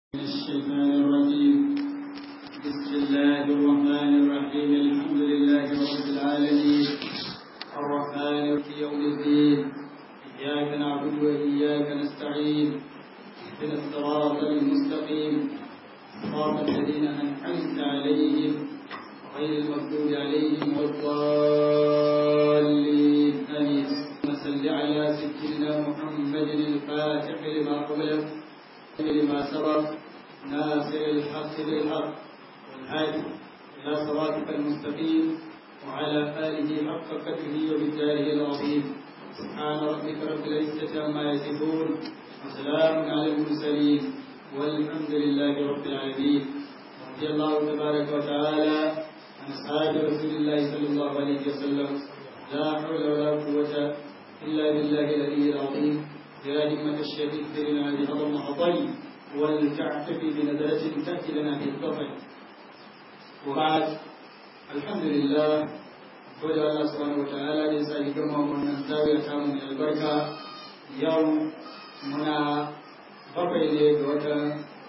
الشيطان الرجيم بسم الله الرحمن الرحيم الحمد لله رب العالمين الرحمن في يوم الدين إياك نعبد وإياك نستعين اهدنا الصراط المستقيم صراط الذين أنعمت عليهم غير المغضوب عليهم ولا الضالين آمين صل على سيدنا محمد الفاتح لما قبل لما سبق ناصر الحق بالحق والهادي إلى صراطك المستقيم وعلى آله حق قدره وبالجاره العظيم سبحان ربك رب العزة عما يصفون وسلام على المرسلين والحمد لله رب العالمين رضي الله تبارك وتعالى عن أصحاب رسول الله صلى الله عليه وسلم لا حول ولا قوة إلا بالله العلي العظيم يا همة الشيخ اكثرنا بهذا المحضر ولتعتفي بنزلة تأتي لنا في الطفل وبعد الحمد لله gode Allah subhanahu wataala da ya sa ki gama wannan zawiya ta mu albarka yau muna bakwai ne ga watan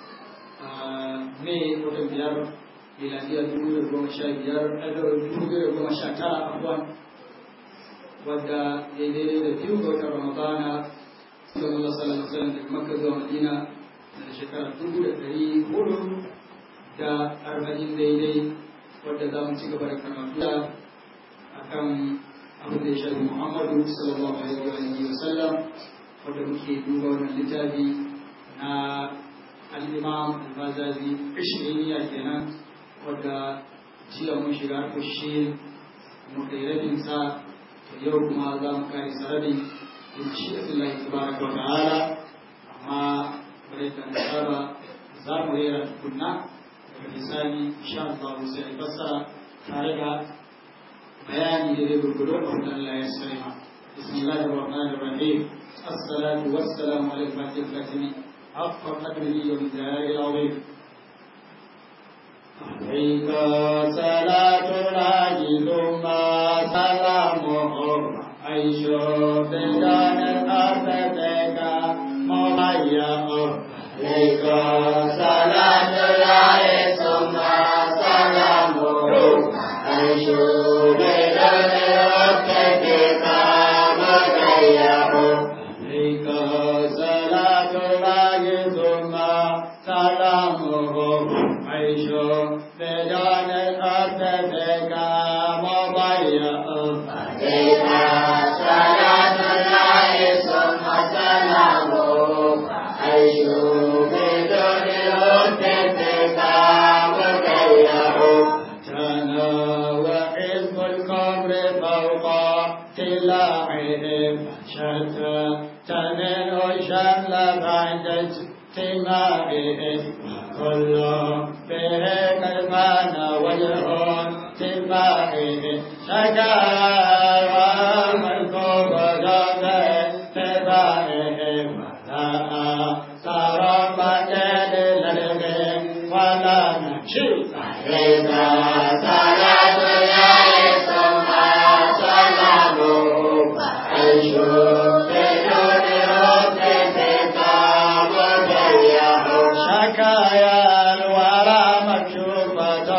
Mai watan biyar miladiya dubu da goma sha biyar dubu da goma sha tara abuwan wadda ya daidai da biyu ga watan Ramadana sallallahu alaihi wasallam daga Makka zuwa Madina da shekara dubu da ɗari hudu da arba'in daidai wadda za mu ci gaba da karatu akan abin da ya shafi Muhammadu sallallahu alaihi wa sallam wadda muke duba wannan littafi na al-Imam al-Bazazi ishiriniya kenan wadda jiya mun shiga kushin muka yi rabin sa yau kuma za mu kare sarari in ci Allah tabaraka wa ta'ala amma bare ta saba za mu rera tukunna daga bisani insha Allah sai a fassara tare da bayani da zai gurgudu a wanda Allah ya sani bismillahir rahmanir rahim الصلاة والسلام على الفاتح الكاتم حق قدره ومقداره العظيم عليك صلاة الله ثم سلامه عيش بلدان الأرض بك مهيأ عليك صلاة الله ثم سلامه عيش بلدان الأرض بك مهيأ عليك صلاة الله ثم سلامه عيش بلدان الأرض بك مضيأ عليك صلاة الله ثم سلامه عيش بدون الهد بك مضيأ كان وحزب الكبر فوق سلاحهم شتى تمن شمل بعد اجتماعهم كل به كلمان وجه تباعهم شكاوى الكبر تباعهم ولا أثر مجد للغم ولا نشي عليك صلاة الله ثم سلامه عيش بدون رد كتاب ضيعه شكايا الورى مكشوفة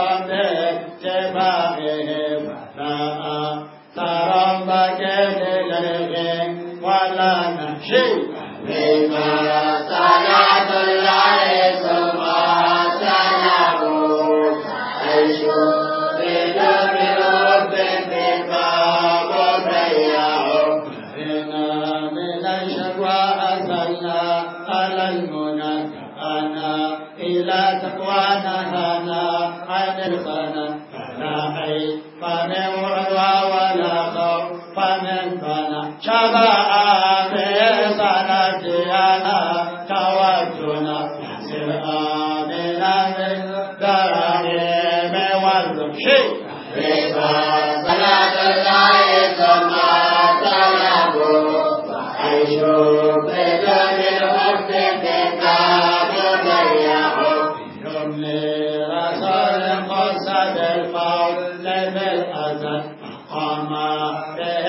باتباعهم ولا ترى مجد للغم ولا نشي عليك صلاة الله ثم سلامه عيش بدون رب بكتاب ضيعه إنا من الشكوى أزلنا على المنى أنا إلى تقوانا هنا عن الخنا فلا عيب فمن وعوى ولا خوف فمن بنى شبع في صلاتنا توجنا يسر آمنا من دراهم والرشي رضا صلاة الله ثم سلامه وعيش بدون الحب كتاب ضيعه يوم رسول قصد القول بالأزل قام به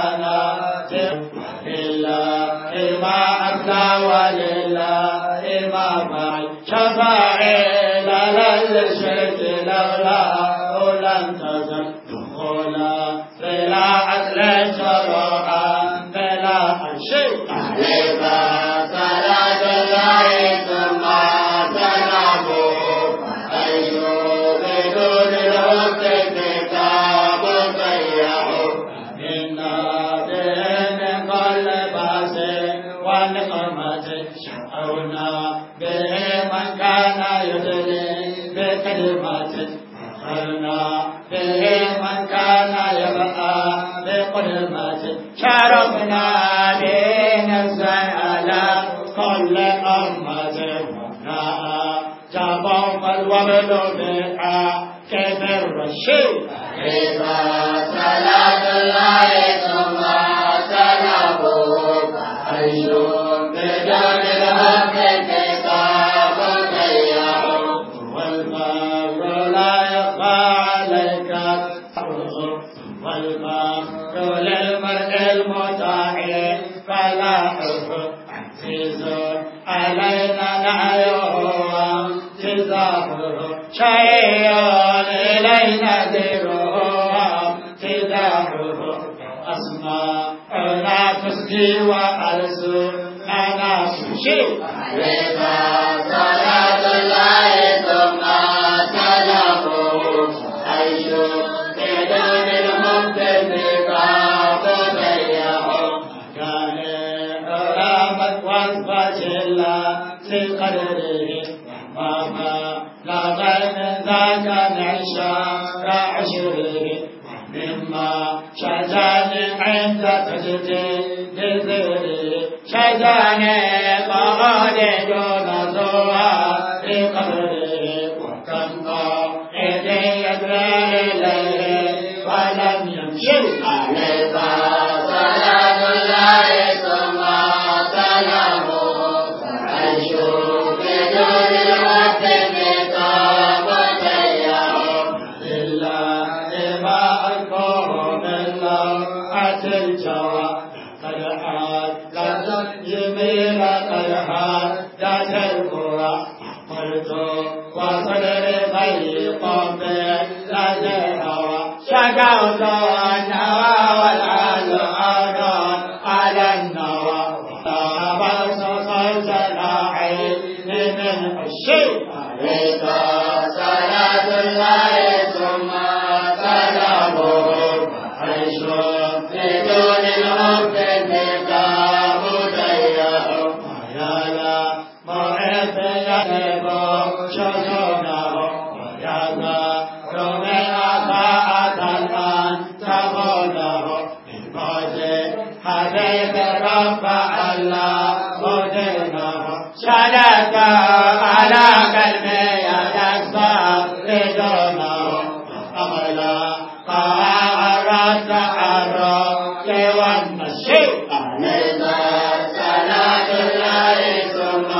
والنجيانا إلا إما أبلى ولله المرفع شفاعي لا للشرك لولا لم تزل دخولا بلا عدل شرعا بلا شيء عليك صلاة الله ثم سلامه أيوب بدون الحب كتاب ضيعه إنا بهم كل باس ونقمة شعرنا به من كان يدري بكلمات فخرنا به من كان يبقى بقدمات شرفنا به نفسا على كل أمة وناء جابوا فالوبل بها كيف الرشيد إذا صلاة الله ثم سلامه فحي بدون الحق كتاب ضيعه والفقر لا يخفى عليك والفقر للمرء المطاع فلاحه عزيز علينا نعيه وامتزاحه شيء إلينا ذكره امتداحه أسماءنا تسقي وألسننا تشيء عليك صلاة الله ثم سلامه حيث بدون المبتدئ ضيعه كان رامت وصفة الله في قدره وما لا غير من ذاك معشار عشره مما شجاني عند تجديد ذكره شجاني قعد دون زوار قبره وكم قائد يدري إليه ولم يمشي عليك صلاة الله ثم سلامه فعيش بدون الوقت كتاب ضيعه لله ما أكبر من لوعة الجوى قد حاد لدى جميل قد حاد ذات القرى قلت وصدر ضيق لدى الهوى شكوت النوى والعال أرى على النوى وطاب صوت العين من الشيء عليك صلاة الله ثم سلامه عيش بدون الحب كتاب ضيعه يا لا موعد يهب شجونه ويا ذا رمي أساءة الآن تقوله بالموت حبيب رب الله مدينه شدك على قلبي يدك بدونه أملا قارت الرب والمشي عليك صلاة الله ثم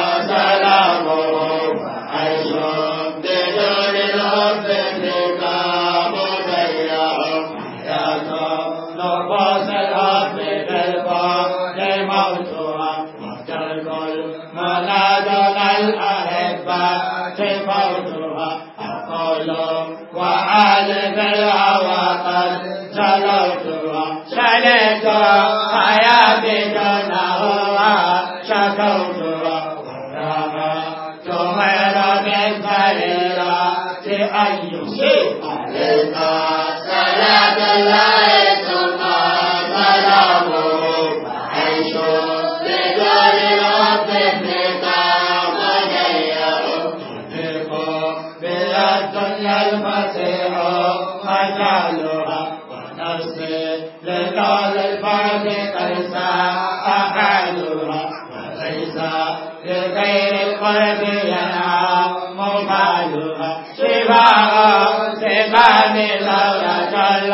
سلامه عيش بدون الحب كتاب ضيعه يا نفوس الأرض بالفضل موتها وترك المنادل الأحبة فوتها أقول وعالم الهوى قد جلوتها شلت حياتي دونها شكوتها ورابا تمر بالفريرة أي شيء عليك صلاة الله ثم سلامه عيش بدون الحب كتاب ضيعه تطيق بلا الدنيا المسيح أجعلها ونفسي لقول الفرد قيسا أحالها وليس لغير القلب ينعم بالها شفاء سباب لولا جل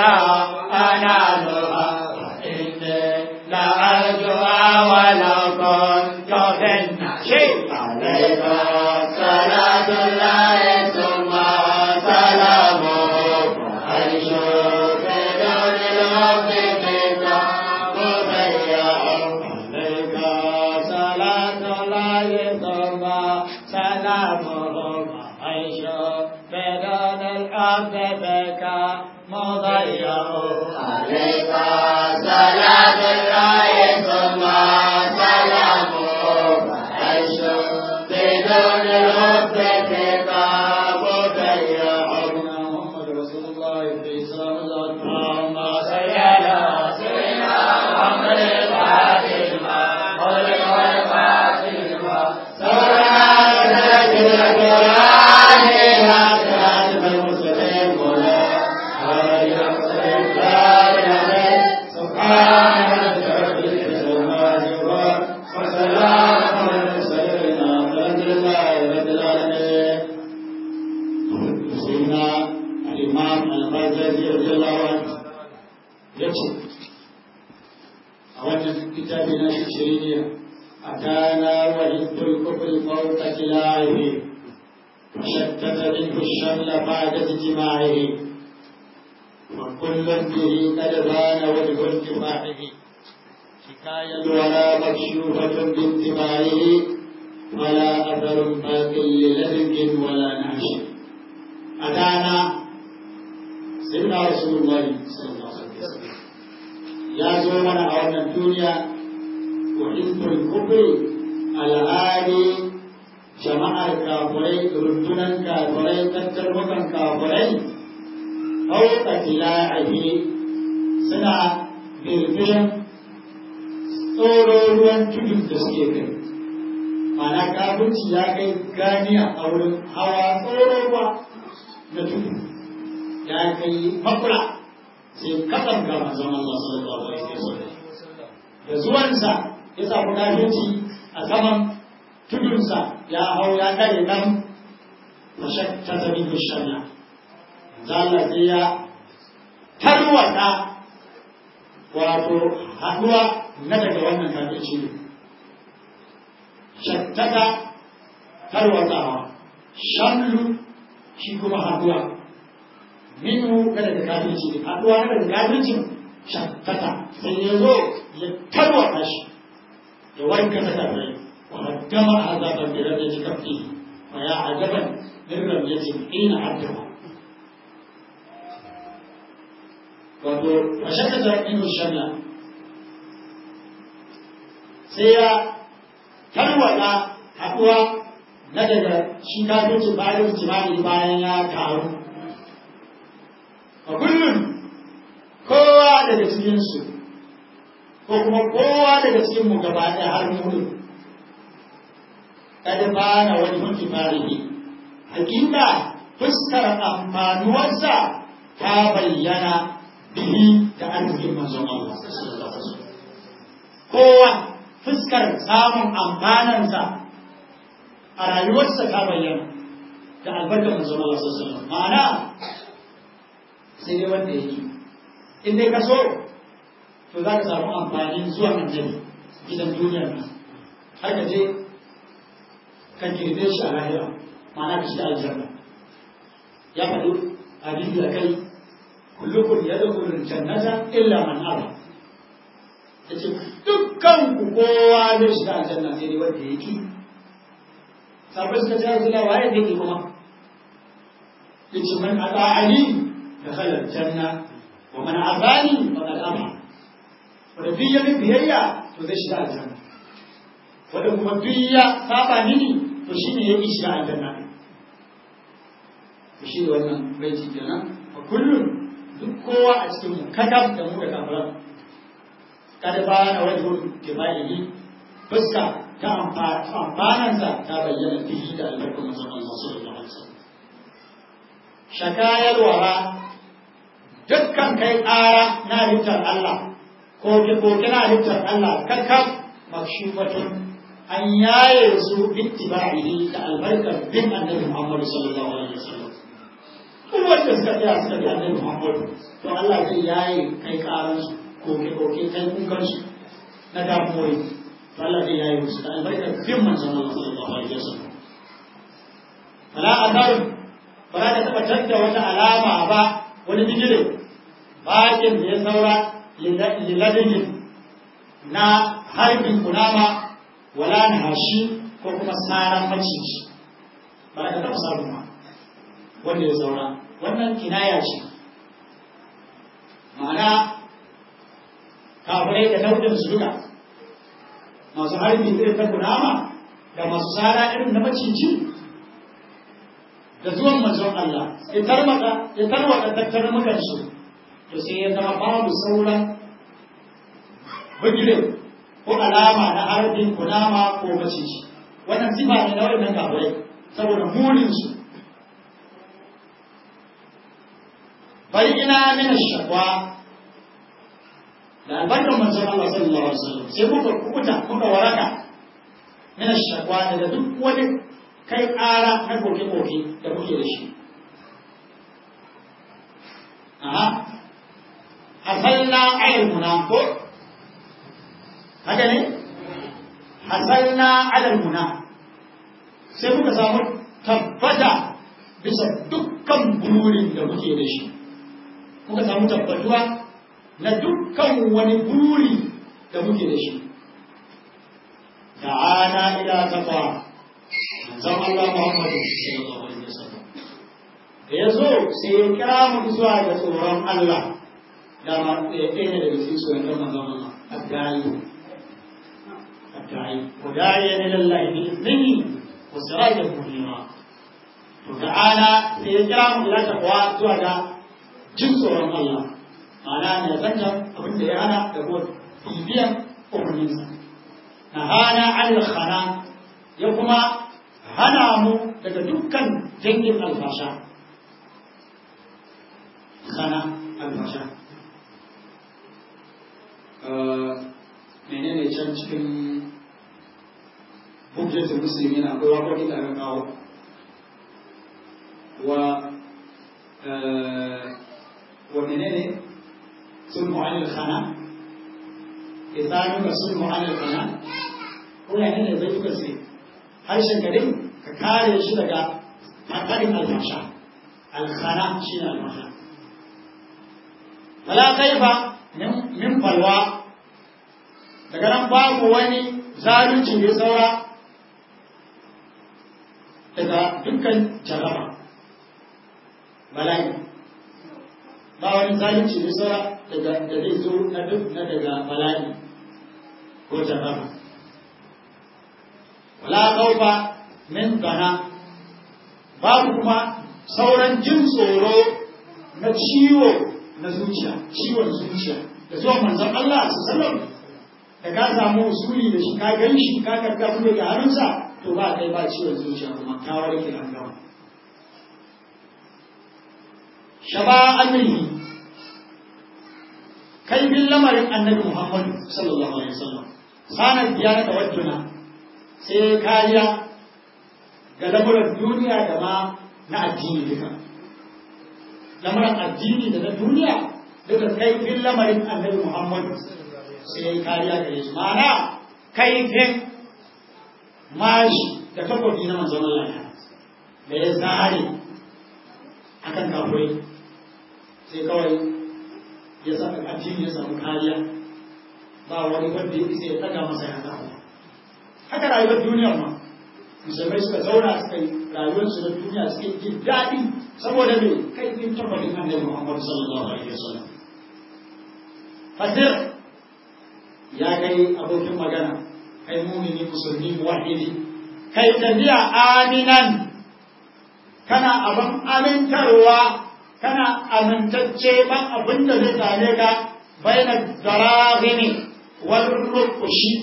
أنالها وإني لأرجوها ولو كنت في النشيد عليك صلاة الله ثم سلامه عيش بدون الحب كتاب ضيعه عليك صلاة الله ثم سلامه عيش بدون الحب بك مضيع عليك صلاة الله ثم سلامه عيش بدون الحب بك مضيع محمد رسول الله في سلام الله اللهم صل على سيدنا محمد الفاتح لما خلق والفاتح لما سبحان a wannan littafi na shi shiriniya أتانا وحزب الكفر فوق سلاحه وشتت منه الشمل بعد اجتماعه وكل به قد بان وجه انتفاعه حكاية ولا مكشوفة بانتباعه ولا أثر باق للدغ ولا نعش أتانا سيدنا رسول الله صلى الله عليه وسلم يا زومنا أولنا الدنيا وحزب الكفر الهادي jama'ar kafurai rundunan kafurai tattarmukan kafurai fauka tila'ihi suna birbiyan tsoro ruwan tudun da suke kai mana kafirci ya kai ganiya a wurin hawa tsoro ruwa na tudu ya kai makula sai kasan ga manzon Allah sallallahu alaihi wasallam da zuwansa ya samu kafirci a saman tudunsa ya hau ya kare nan mashakta ta bin shanya zalla sai ya tarwata wato haduwa na daga wannan kafirci ne shattaka tarwatawa shamlu shi kuma haduwa minu na daga kafirci ne haduwa na daga kafircin shattaka sai ya zo ya tarwata shi ya wanka ta kafirai وهدم عذابا برمية كفه ويا عجبا من رمية حين عدها وشدد منه الشمل سيا تروى haɗuwa na daga shi kafirci bayan jimani bayan ya taru a kullum kowa daga cikinsu ko kuma kowa daga cikinmu gaba ɗaya har mu kada bana wani mutu farihi hakika fuskar amfanuwarsa ta bayyana bihi da arzikin manzon Allah kowa fuskar samun amfanansa a rayuwarsa ta bayyana da albarkar manzon Allah sallallahu ma'ana sai dai wanda yake in dai ka so to za ka samu amfanin zuwa annabi gidan duniyar nan har ka je kan girbe shi a lahira ma'ana ka shiga aljanna ya faɗi hadisi a kai kullukum yadkhulul jannata illa man aba yace dukkan ku kowa zai shiga aljanna sai dai wanda yake sabai suka ce Rasulullah waye da yake kuma yace man ata'ani dakhala aljanna wa man abani faqad aba wanda duk ya biyayya to zai shiga aljanna wanda kuma duk ya saba mini to shi ne ya ƙi shiga aljanna to shi ne wannan baiti kenan a kullum duk kowa a cikin mu kadab da mu da kafiran kada ba na wajen kifaihi fuska ta amfanansa ta bayyana fihi da albarkar manzon Allah sallallahu alaihi wasallam shakayar wara dukkan kai ƙara na halittar Allah ko ke na halittar Allah kakkan makshufatun an yaye su bittiba'ihi da albarkar bin annabi Muhammad sallallahu alaihi wasallam duk wanda suka tsaya suka bi annabi Muhammad to Allah zai yaye kai karan su koke koke kai kukan su na damuwoyi to Allah zai yaye musu da albarkar bin manzon Allah sallallahu alaihi wasallam fala azar ba za ka taɓa canza wata alama ba wani bigire bakin da ya saura liladin na harbin kunama wala na hashi ko kuma saran maciji ba ka taɓa samu ba wanda ya saura wannan kinaya ce ma'ana kafirai da nau'in su duka masu harbi irin ta kunama da masu sara irin na maciji da zuwan manzon Allah ya tarmaka ya tarwata tattarmukan su to sai ya zama babu sauran bugire ko alama na harbin kunama ko maciji wannan sifa ne na waɗannan kafirai saboda munin su bari ina mina shakwa da albarkar manzon Allah sallallahu alaihi wasallam sai muka kuta muka waraka mina shakwa daga duk wani kai ƙara na koke-koke da kuke da shi aha hasalna ayar muna ko haka ne hasalna ayar muna sai muka samu tabbata bisa dukkan burin da muke da shi muka samu tabbatuwa na dukkan wani buri da muke da shi ta'ana ila taqwa zan Allah Muhammadu sallallahu alaihi wasallam da ya zo sai ya kira mu zuwa ga tsoron Allah da ma ya ɗaya daga cikin tsoron da manzon Allah addayi addayi ko da'iya ne lallahi bi iznihi wa sirajan munira to ta'ala sai ya kira mu ila taqwa zuwa ga jin tsoron Allah ma'ana ne zanta abin da ya hana da kuma bibiyan umarninsa na hana al khana ya kuma hana mu daga dukkan dangin alfasha khana alfasha menene can cikin hujjatul musulmi na akwai waƙoƙi da aka kawo wa wa menene sulmu anil khana isanuka sulmu anil khana ko ya ne zai tuka sai harshen garin ka kare shi daga hakarin alfasha alkhana shi ne alfasha wala kaifa min falwa daga nan babu wani zalunci ne saura daga dukkan jaraba bala'i ba wani zalunci ne saura daga da zai zo na duk na daga bala'i ko jaraba wala kaufa min bana babu kuma sauran jin tsoro na ciwo na zuciya ciwon zuciya da zuwa manzon Allah sallallahu da ka samu usuli da shi ka gan shi ka karka su daga hannunsa to ba kai ba ciwon zuciya kuma ka warke an gama shaba amrihi kai bin lamarin annabi Muhammad sallallahu alaihi wasallam sanar biya da wajjuna sai kariya ga lamuran duniya da ma na addini duka lamuran addini da na duniya duka kai bin lamarin annabi Muhammad sai ya yi kariya gare su ma'ana kaifin mashi da takobi na manzon Allah da ya zare akan kafurai sai kawai ya saka addini ya samu kariya ba wani wanda ya isa ya daga masa ya zaɓa haka rayuwar duniyar ma musulmai suka zauna suka yi rayuwarsu na duniya suka yi jin daɗi saboda mai kaifin tabbatin annabi Muhammad sallallahu alaihi wasallam fasir ya kai abokin magana kai mumini musulmi muwahidi kai tafiya aminan kana abin amintarwa kana amintacce ban abin da zai same ka baina darahimi wal rukushi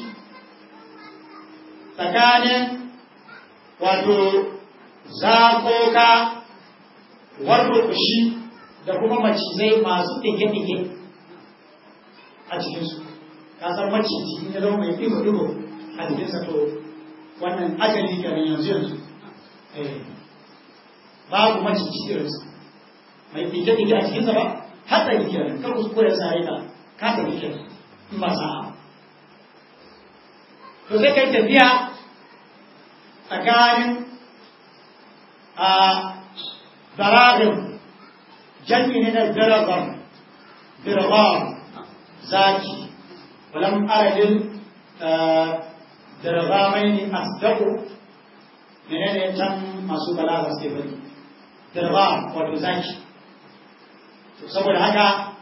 tsakanin wato zakoka wal rukushi da kuma macizai masu ɗige-ɗige a cikinsu kasar maciji in ya zama mai ɗigo-ɗigo a jikinsa to wannan ajali kenan yanzu yanzu babu maciji irinsa mai ɗige-ɗige a cikinsa ba hatsari kenan kar kuskure sare ka ka tafi kenan in ba sa'a to sai kai tafiya tsakanin a daragin jami'i ne na daragar diragar zaki ولم أرد dirgamaini asdaqu menene can masu balaga suke bari dirgam wato zaki saboda haka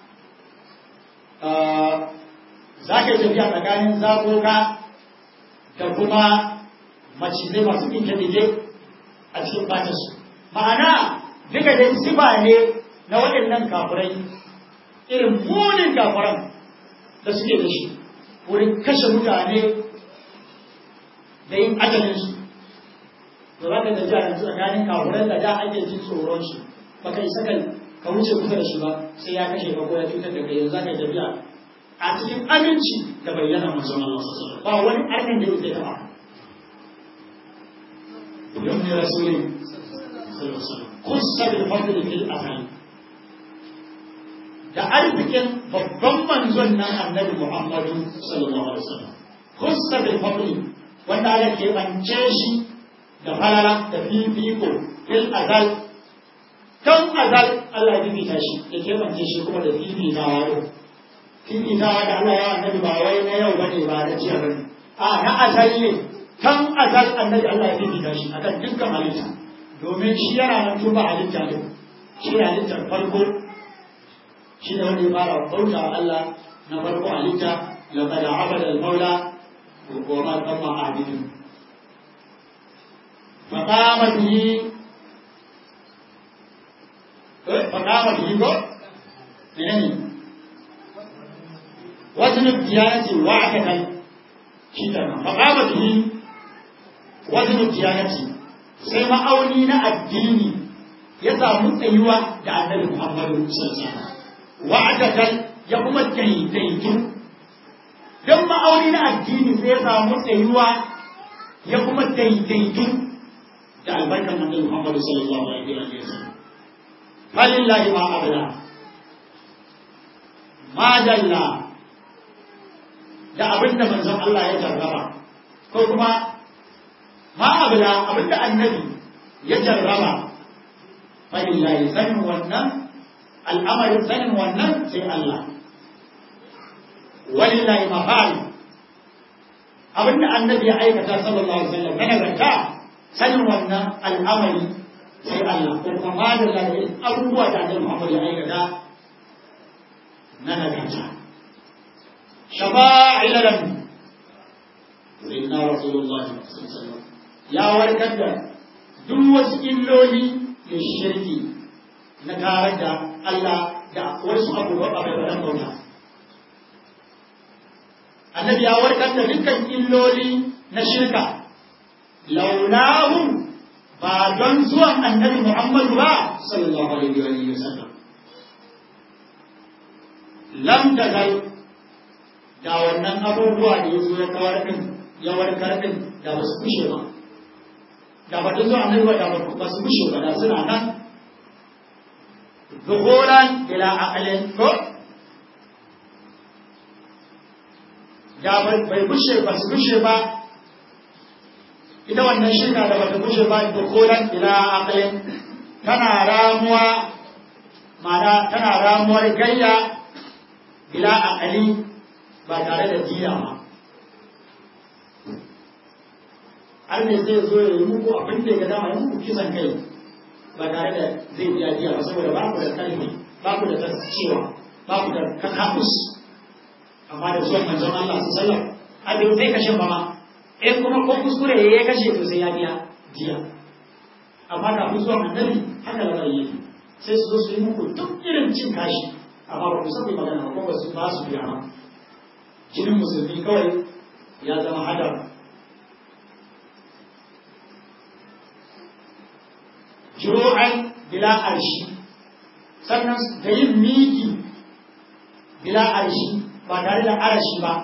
za ka yi tafiya tsakanin zakoka da kuma macizai masu ɗinke-ɗinke a cikin fatarsu ma'ana duka dai sifa ne na waɗannan kafirai irin munin kafiran da suke da shi wurin kashe mutane da yin ajalinsu da za ka tafiya yanzu tsakanin kafirai da da ake jin tsoronsu ba ka isa ka wuce kusa da shi ba sai ya kashe ka ko ya cutar da kai yanzu za ka tafiya a cikin aminci da bayyana manzon Allah sallallahu ba wani arnin da yake taba yau ne rasulin kusa bil fadli fil asali da arzikin babban manzon nan annabi Muhammadu sallallahu alaihi wasallam kusa bil fadli wanda aka keɓance shi da falala da fifiko fil azal kan azal Allah ya fifita shi ya keɓance shi kuma da fifitawa yau fifitawa da Allah ya annabi ba wai na yau bane ba na jiya bane a na azal ne kan azal annabi Allah ya fifita shi akan dukkan halitta domin shi yana nan tun ba halitta ne shi ne halittar farko shi ne wanda ya fara bauta wa Allah na farko halitta laqad abada al-maula wa ma tamma abidun faqama bihi faqama bihi ko menene وزن الديانة واحدا شيطانا فقام به وزن الديانة سيما أولين الدين يسامو أيوة دا النبي محمد صلى الله عليه وسلم واحدا يقوم الدين don ma'auni na addini sai ya samu tsayuwa ya kuma daidaitu da albarkar manzon Muhammadu sallallahu alaihi wa sallam. Falillahi ma abada. Ma dalla da abin da manzon Allah ya jarraba ko kuma ma abula abin da annabi ya jarraba falillahi sanin wannan al'amarin sanin wannan sai Allah walillahi mafal abin da annabi ya aikata sallallahu alaihi wasallam na nagarta sanin wannan al'amari sai Allah ko kuma madalla da abubuwa da annabi Muhammad ya aikata na nagarta شفاعل لهم سيدنا رسول الله صلى الله عليه وسلم يا وركد duk wasu illoli da shirki na tare da Allah da wasu abubuwa a bai bauta. Annabi ya warkar da dukkan illoli na shirka, laulahu ba don zuwan annabi Muhammadu ba, sallallahu alaihi wa sallam. Lam tazal da wannan abubuwa da ya zo ya kawar ɗin ya warkar ɗin da ba su kushe ba da ba zuwa annabi ba da ba su kushe ba da suna nan zuhuran ila aqlin ko da bai kushe ba su kushe ba ita wannan shirka da bata kushe ba zuhuran ila aqlin tana ramuwa ma'ana tana ramuwar gayya ila aqli ba tare da jiya ba har ne zai zo ya yi muku abin da ya dama ya muku kisan kai ba tare da zai biya jiya ba saboda ba ku da kalmi ba ku da tascewa ba ku da kakakus amma da zuwan manzon Allah su sallam abin zai kashe ba ma in kuma ko kuskure ya kashe to sai ya biya jiya amma da ku zuwan annabi haka lamarin yake sai su zo su yi muku duk irin cin kashi amma ba ku san magana ba ko ba su ba su biya ba jinin musulmi kawai ya zama hadar juru'an bila arshi sannan da yin miki bila arshi ba tare da arashi ba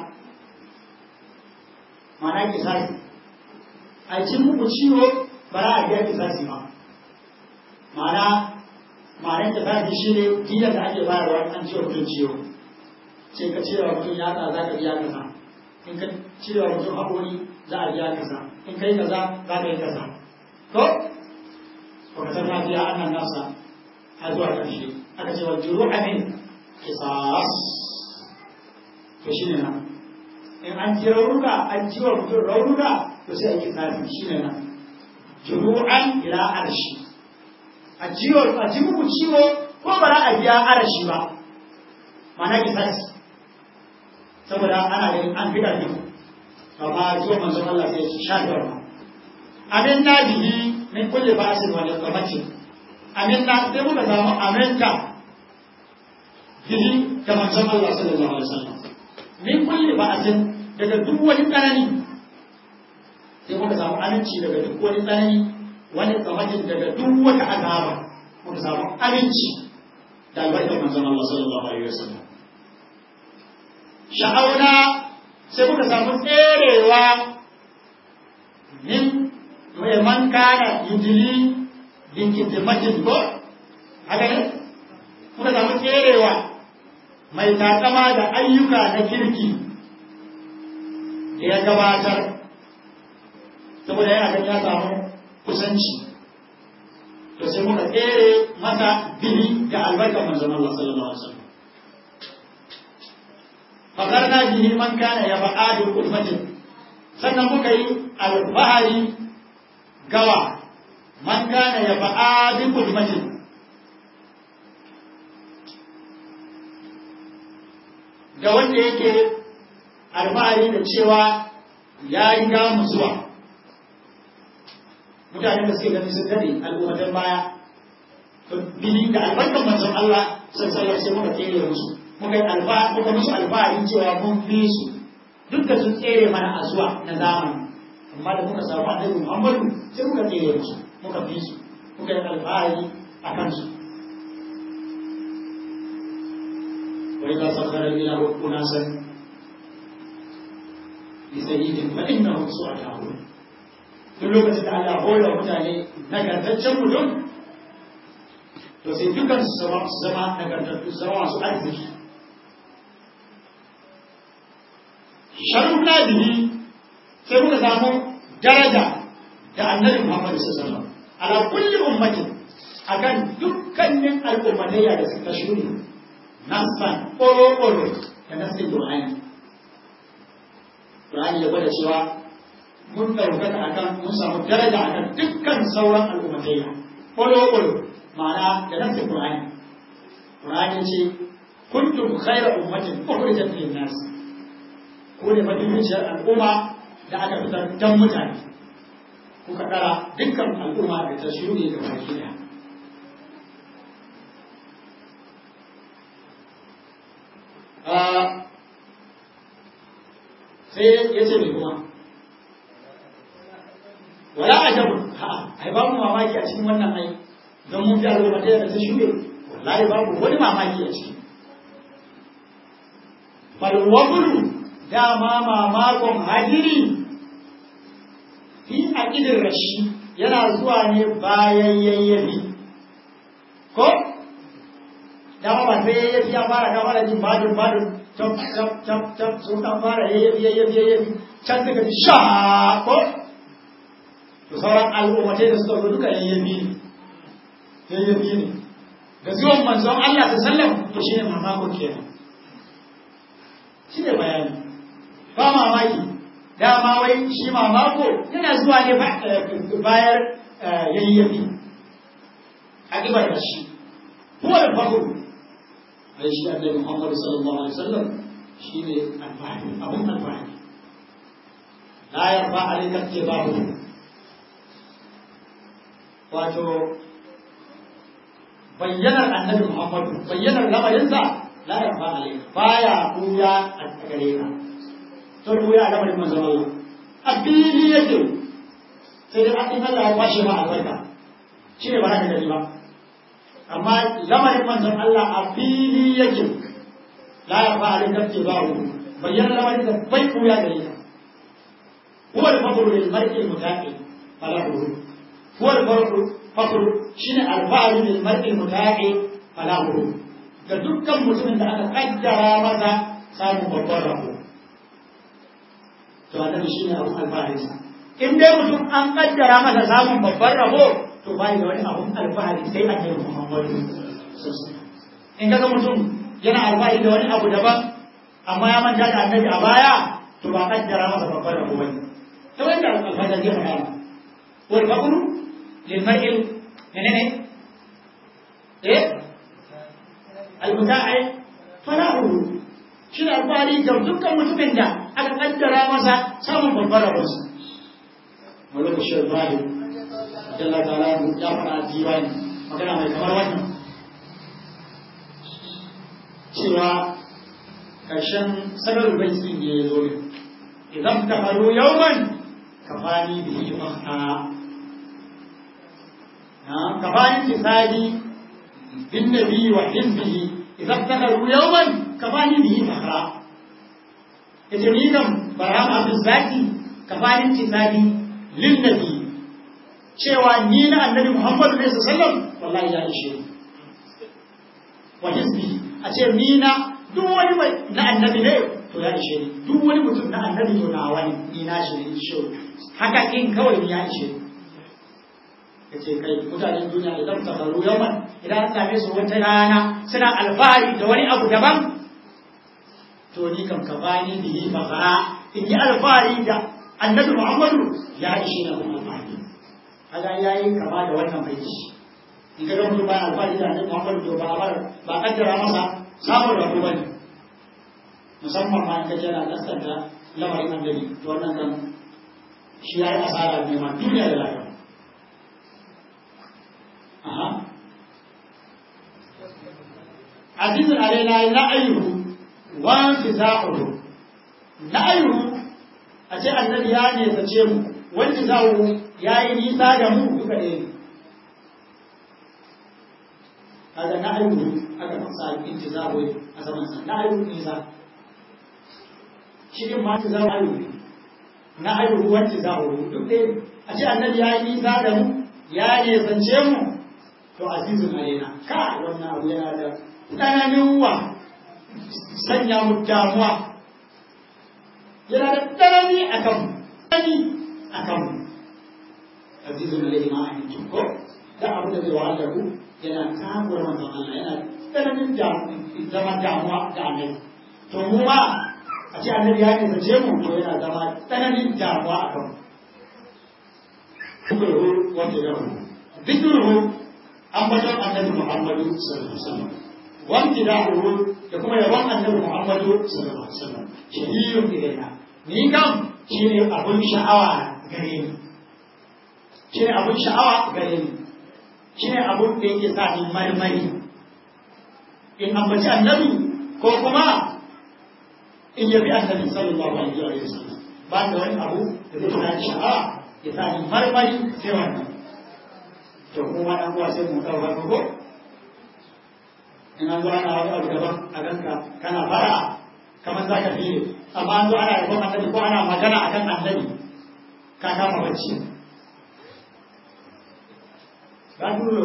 mana kisasi a cin muku ciwo ba za a biya kisasi ba mana ma'anar kisasi shi ne diyar da ake bayarwa an ciwo mutum ciwo sai ka cire wa mutum yatsa za ka biya kaza in ka cire wa mutum haƙori za a biya kaza in kai kaza za ka yi kaza to ba ka san lafiya annan nasa har zuwa ƙarshe aka ce wa juru amin kisas to shi ne nan in an ji raunuka an ji wa mutum raunuka to sai a yi tsafi shi ne nan juru'an ila arshi a jiwo a ji muku ciwo ko ba za a biya arashi ba mana kisasi saboda ana ganin an fi ƙarfi amma zuwa manzon Allah sai ya sha garma amin na bihi min kulle ba'asin wa niqamatin amin na sai muka samu aminta bihi da manzon Allah sallallahu alaihi wasallam min kulle ba'asin daga duk wani tsanani sai muka samu aminci daga duk wani tsanani wani tsamatin daga duk wata azaba muka samu aminci da albarkar manzon Allah sallallahu alaihi wasallam sha'auna sai muka samu tserewa min mai man kana yudili bin kitimatin ko haka ne muka samu tserewa mai takama da ayyuka na kirki da ya gabatar saboda yana ganin ya samu kusanci to sai muka tsere masa bihi da albarkar manzon Allah sallallahu alaihi wasallam fakarna bihi man kana ya ba'adul ummatin sannan muka yi alfahari gawa man kana ya ba'adul ummatin da wanda yake alfahari da cewa ya riga mu zuwa mutanen da suke gani sun dade al'ummatan baya to bihi da albarkar manzon Allah sallallahu alaihi wasallam muka tsere musu muka yi alfa muka musu alfahari cewa mun fi su duk da sun tsere mana a zuwa na zamani amma da muka samu annabi Muhammadu sai muka tsere musu muka fi su muka yi alfahari a kansu wa idza sakhara ila unasan bi sayyidin fa innahu su'atahu duk lokacin da Allah hore mutane nagartaccen mutum to sai dukan su zama nagartattu zama masu arziki sharuna bihi sai muka samu daraja da annabi Muhammad sallallahu alaihi wasallam ala kulli ummatin akan dukkanin al'ummatayya da suka shuri nasan ƙoro-ƙoro da nasin Qur'ani Qur'ani ya gwada cewa mun ɗaukaka akan mun samu daraja akan dukkan sauran al'ummatayya ƙoro-ƙoro ma'ana da nasin Qur'ani Qur'ani ce kuntum khayra ummatin ukhrijat lin-nas ko ne mafificiyar al'umma da aka fitar don mutane kuka ɗara dukkan al'umma da ta shuɗe da baki ɗaya. sai ya ce mai kuma wala a jabu ha ai babu mamaki a cikin wannan ai don mun fi al'umma da ta shuɗe wallahi babu wani mamaki a ciki falwabulu dama mamakon hadiri fi aƙidin rashi yana zuwa ne bayan yayyafi ko dama ba sai yayyafi ya fara ka fara jin badin badin cap cap cap cap sun kan fara yayyafi yayyafi yayyafi can daga ji sha ko to sauran al'ummatai da suka zo duka yayyafi ne yayyafi ne da zuwan manzon Allah ta sallam to shine mamakon kenan shine bayani ba mamaki dama wai shi mamako yana zuwa ne bayar yayyafi a ƙibar da shi huwa da fahu ai shi annabi Muhammad sallallahu alaihi wasallam shine alfahari abun alfahari la yarfa alayka tibahu wato bayyanar annabi Muhammad bayyanar lamarinsa la yarfa alayka baya kuya a gare ka sun ruya a lamarin manzon Allah a fili yake sai dai an Allah ya kwashe ma albarka shi ne ba za ka gani ba amma lamarin manzon Allah a fili yake la ya fa alin dafke ba hu bayyana lamarin da bai kuya gare ka huwa al-faqru lil mar'i mutaqi falahu huwa al-faqru faqru shine al-fa'lu lil mar'i mutaqi falahu ga dukkan mutumin da aka kaddara masa samun babban rabo to annabi shi ne abun alfaharinsa in dai mutum an kaddara masa samun babban rabo to bai da wani abun alfahari sai annabi Muhammadu in kaga mutum yana alfahari da wani abu daban amma ya manta da annabi a baya to ba kaddara masa babbar rabo bane ta wanda alfajar zai faɗa ma wal faqru lil mar'il menene eh al muta'i falahu shi da alfahari ga dukkan mutumin da aka kaddara masa samun babbar rabonsa wani bashir bari jalla ta'ala ya fara diwani magana mai kamar wannan cewa ƙarshen sanar bai sun ya zo ne idan ta faru yauman kafani bihi mahna na kafani tisali bin nabi wa hizbihi idan ta faru yauman kafani bihi mahra ita ni kam barham abin zaki kafani tisali lin nabi cewa ni na annabi muhammadu ne sallallahu wallahi ya ishe ni wa hizbi a ce ni na duk wani mai na annabi ne to ya ishe ni duk wani mutum na annabi to na wani ni na shi ne ishe haka in kawai ni ya ishe ni ya ce kai mutanen duniya idan ta faru yawan idan an same su wata rana suna alfahari da wani abu daban to ni kam ka bani bihi fara in yi alfahari da annabi muhammadu ya ishe na kuma alfahari kaga yayi kama da wannan baiti in ka ga mutum ba alfahari da annabi muhammadu to ba a ba kaddara masa samun rabu ba ne musamman ma in ka jera kaskanta lamarin annabi to wannan kan shi ya yi asara ne ma duniya da lafiya aha azizun alaina na'ayuhu wa fiza'uhu na'ayuhu a ce annabi ya ne sace mu wanda za'uhu ya yi nisa da mu duka ɗaya ne kaga na'ayuhu aka sa intizaru a zaman sa na ayu nisa shi din ma intizaru ayu ne na ayu ruwan intizaru duk ɗaya a ce annabi ya yi nisa da mu ya ne zance mu to azizun alaina ka wannan abu yana da tsananin wa sanya mu damuwa yana da tsanani a kan mu tsanani a kan mu azizun alaina ma a ko da abu da zai wahalar ku yana takura manzon Allah yana tsananin zama damuwa da annabi to mu ma a ce annabi ya ne zace mu to yana zama tsananin damuwa a kan zikruhu wa tidahu zikruhu ambaton annabi Muhammadu sallallahu alaihi wasallam wa tidahu da kuma yawan annabi Muhammadu sallallahu alaihi wasallam shahiyun ilaina ni kam shine abun sha'awa gare ni shine abun sha'awa gare ni shine abun da yake sa ni marmari in ambaci annabi ko kuma in yabi annabi sallallahu alaihi wa sallam ba da wani abu da zai sa ni sha'a ya sa ni marmari sai wannan to kuma dan uwa sai mu daura ko in an zo ana wani abu daban a ganka kana fara kamar za ka fiye amma an zo ana yabon annabi ko ana magana akan annabi ka kama bacci ba dullo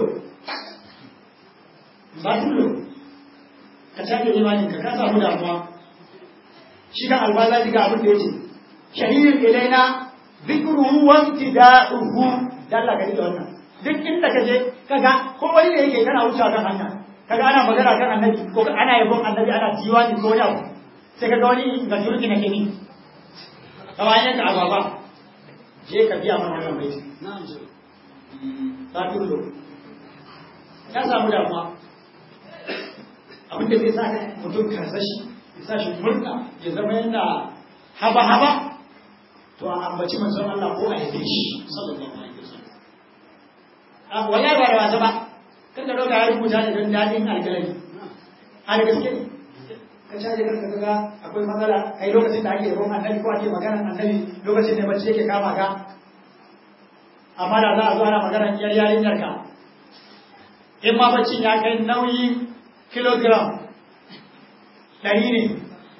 ba dullo ka canza imanin ka ka samu damuwa shi kan albaza diga abin da yake shahidin ilaina zikruhu wa ibtida'uhu dalla ka da wannan duk inda kaje kaga ko wani da yake kana wucewa kan hanya kaga ana magana kan annabi ko ana yabon annabi ana diwani ko wani abu sai kaga wani ga turki na kini kawai yanka ababa je ka biya mana wannan baiti na'am ta tullo ka samu damuwa abinda zai sa ka mutum karsashi ya sa shi murna ya zama yana haba-haba to a ambaci manzon Allah ko a yabe shi sallallahu alaihi wasallam wallahi ba da wasa ba kan da roga ya rubuta da don dadin alkalami a da gaske ne ka caje kanka kaga akwai matsala kai lokacin da ake roƙon annabi ko ake maganar annabi lokacin da bacci yake kama ka amma da za a zo ana maganar yar yarinyar ka in ma baccin ya kai nauyi kilogram ɗari ne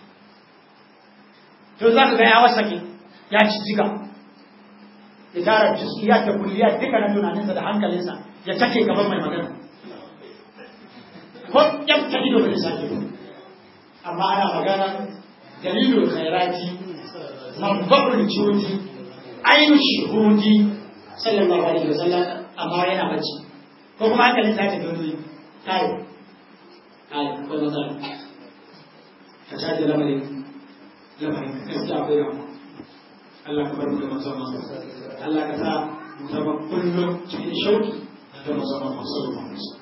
to za ka ga ya wasake ya ci jiga ya tara jisiyar da kulliyar duka na tunaninsa da hankalinsa ya take gaban mai magana ko yan ta ido ba zai sake amma ana magana dalilul khairati mabbarul judi ainu shuhudi sallallahu alaihi wasallam amma yana bacci ko kuma hankalin sa ta dole kai kai ko matsala ka caje lamarin lamarin gaskiya akwai damuwa Allah ka bar mu da manzon Allah Allah ka sa mu zama kullum cikin shauki da manzon Allah sallallahu alaihi wasallam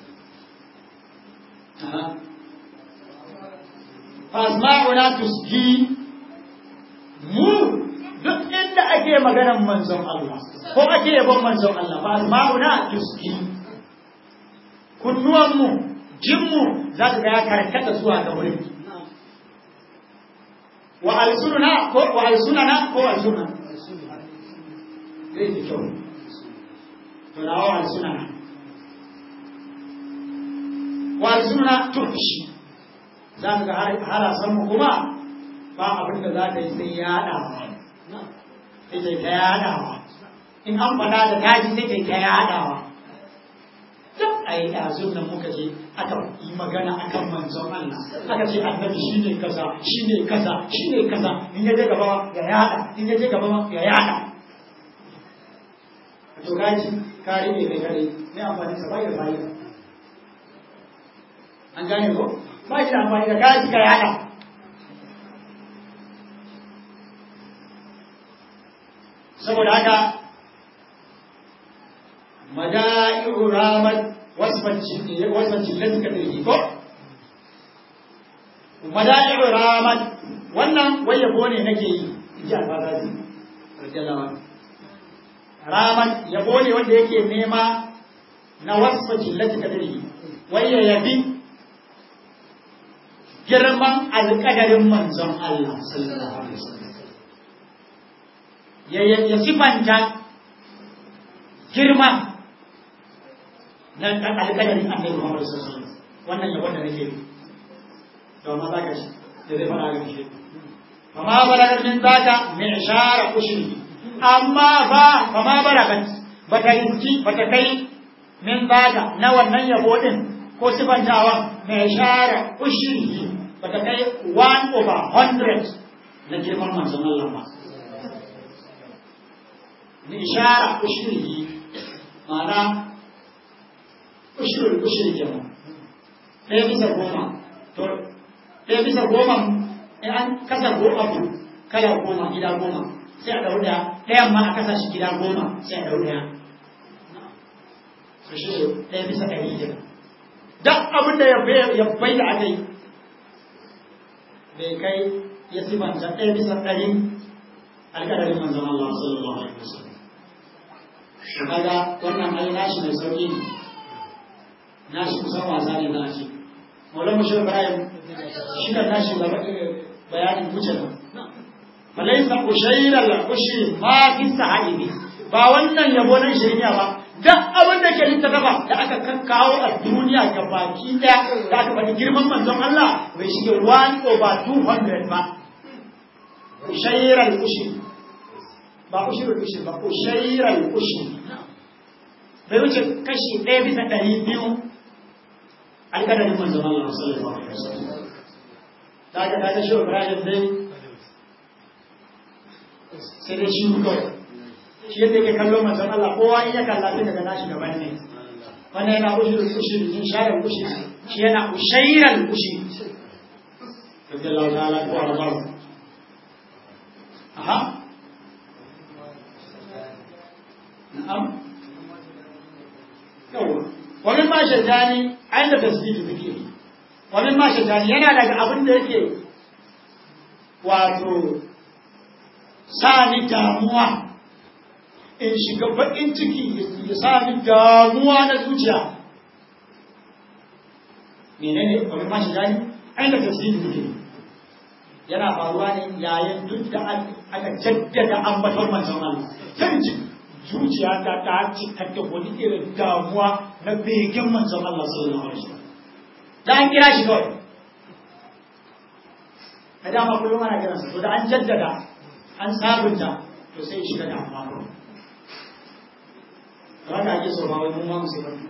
fasma'una tusgi mu duk inda ake maganar manzon Allah ko ake yabon manzon Allah fasma'una tusgi kunnuwanmu jinmu za ka ga ya karkata zuwa ga wurin wa alsununa ko wa alsunana ko alsuna zai fi kyau to na wa alsunana wa alsununa turkishi za ka ga harasan mu kuma ba abin da za ka yi sai yaɗawa sai kai ta yaɗawa in an faɗa da kaji sai kai ta yaɗawa duk a yi ɗazun nan muka je aka yi magana akan manzon Allah aka ce annabi shi ne kaza shi ne kaza shi ne kaza in ya je gaba ya yaɗa in ya je gaba ya yaɗa to kaji ka rike kai kare ne amfani sa bai da fa'ida an gane ko ba shi da amfani da kaji ka yaɗa saboda haka mada'i'u ramat wasfancin wasfancin da suka dirgi ko mada'i'u ramat wannan wai yabo ne nake yi inji alfazazi radiyallahu anhu ramat yabo ne wanda yake nema na wasfancin da suka dirgi wai ya yabi girman alƙadarin manzon Allah sallallahu alaihi wasallam ya ya sifanta girma na alƙadarin annabi Muhammad sallallahu alaihi wasallam wannan yabon da nake yi to amma zaka shi da zai fara ga shi fama balagat min zaka mi'shara ushri amma ba fama balagat bata yi bata kai min zaka na wannan yabo din ko sifantawa mi'shara ushri bata kai 1 over 100 na girman manzon Allah ba mi'shara ushri ma'ana ushirin ushirin kenan ɗaya bisa goma to ɗaya bisa goma in an kasa go abu kala goma gida goma sai a ɗau ɗaya ɗayan ma a kasa shi gida goma sai a ɗau ɗaya su shi ɗaya bisa ɗari kenan duk abin da ya bai da aka yi bai kai ya sifanta ɗaya bisa ɗari alƙadarin manzon Allah sallallahu alaihi wasallam kaga wannan ai nashi mai sauƙi ne nashi kusan wasa ne za a ce maulan mashir ibrahim shi da nashi gaba bayanin kuce nan falaisa ushairar ushi ma fi sahibi ba wannan yabo na shirya ba duk abin da ke littattafa da aka kakkawo a duniya ga baki daya da aka faɗi girman manzon Allah bai shige 1 over 200 ba ushairar ushi ba ushirul ushi ba ushairar ushi bai wuce kashi ɗaya bisa ɗari biyu alƙadarin manzon Allah sallallahu alaihi wasallam ta ga ta shi Ibrahim dai sai dai shi kawai shi yadda yake kallon manzon Allah kowa in ya kalla sai daga nashi gaban ne wannan yana ushirul ushi in shayar ushi shi yana ushairal ushi radiyallahu ta'ala ko arba aha na'am yawa wani ma shaitani ayin da tasbihi suke wani ma shaitani yana daga abin da yake wato sa ni damuwa in shiga baƙin ciki ya sa ni damuwa na zuciya menene wani ma shaitani ayin da tasbihi suke yana faruwa ne yayin duk da aka jaddada ambaton manzon Allah sai zuciya ta ta cika da wani irin damuwa na begen manzon Allah sallallahu alaihi wasallam da an kira shi kawai ka dama kullum ana kiran sa to da an jaddada an sabunta to sai shi da damuwa kawai haka ake so ba wai mun ma musu bane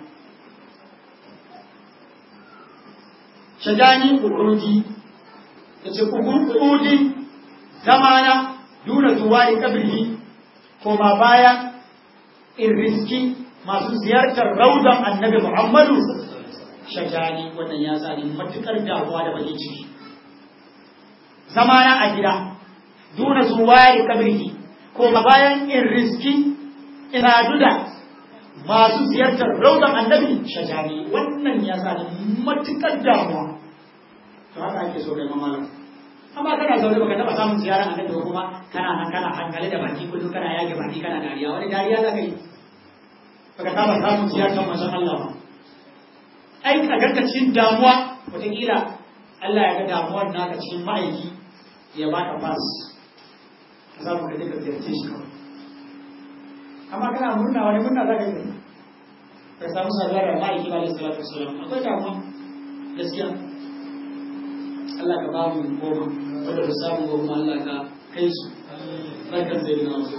shajani kurudi yace kurudi zamana duna tuwali kabri koma baya in riski masu ziyartar raudan annabi Muhammadu shajani wannan ya sa ni matukar damuwa da bakin ciki zamana a gida duna zuwari kabrihi ko ba bayan in riski ina duda masu ziyartar raudan annabi shajari wannan ya sa ni matukar damuwa to haka ake so kai mamalan amma kana zaune baka taba samun ziyarar annabi ba kuma kana nan kana hankali da baki kullum kana yage baki kana dariya wani dariya za ka yi baka taba samun ziyarar manzon Allah ba ai ka ganka cikin damuwa wataƙila Allah ya ga damuwar naka cikin ma'aiki ya baka fas ka samu ka je ka ziyarce shi kawai amma kana murna wani murna za ka yi ka samu saduwa da ma'aiki ba da salatu wasalam akwai damuwa gaskiya Allah ka ba mu goma wanda ba samu goma Allah ka kai su barkan zai na wasu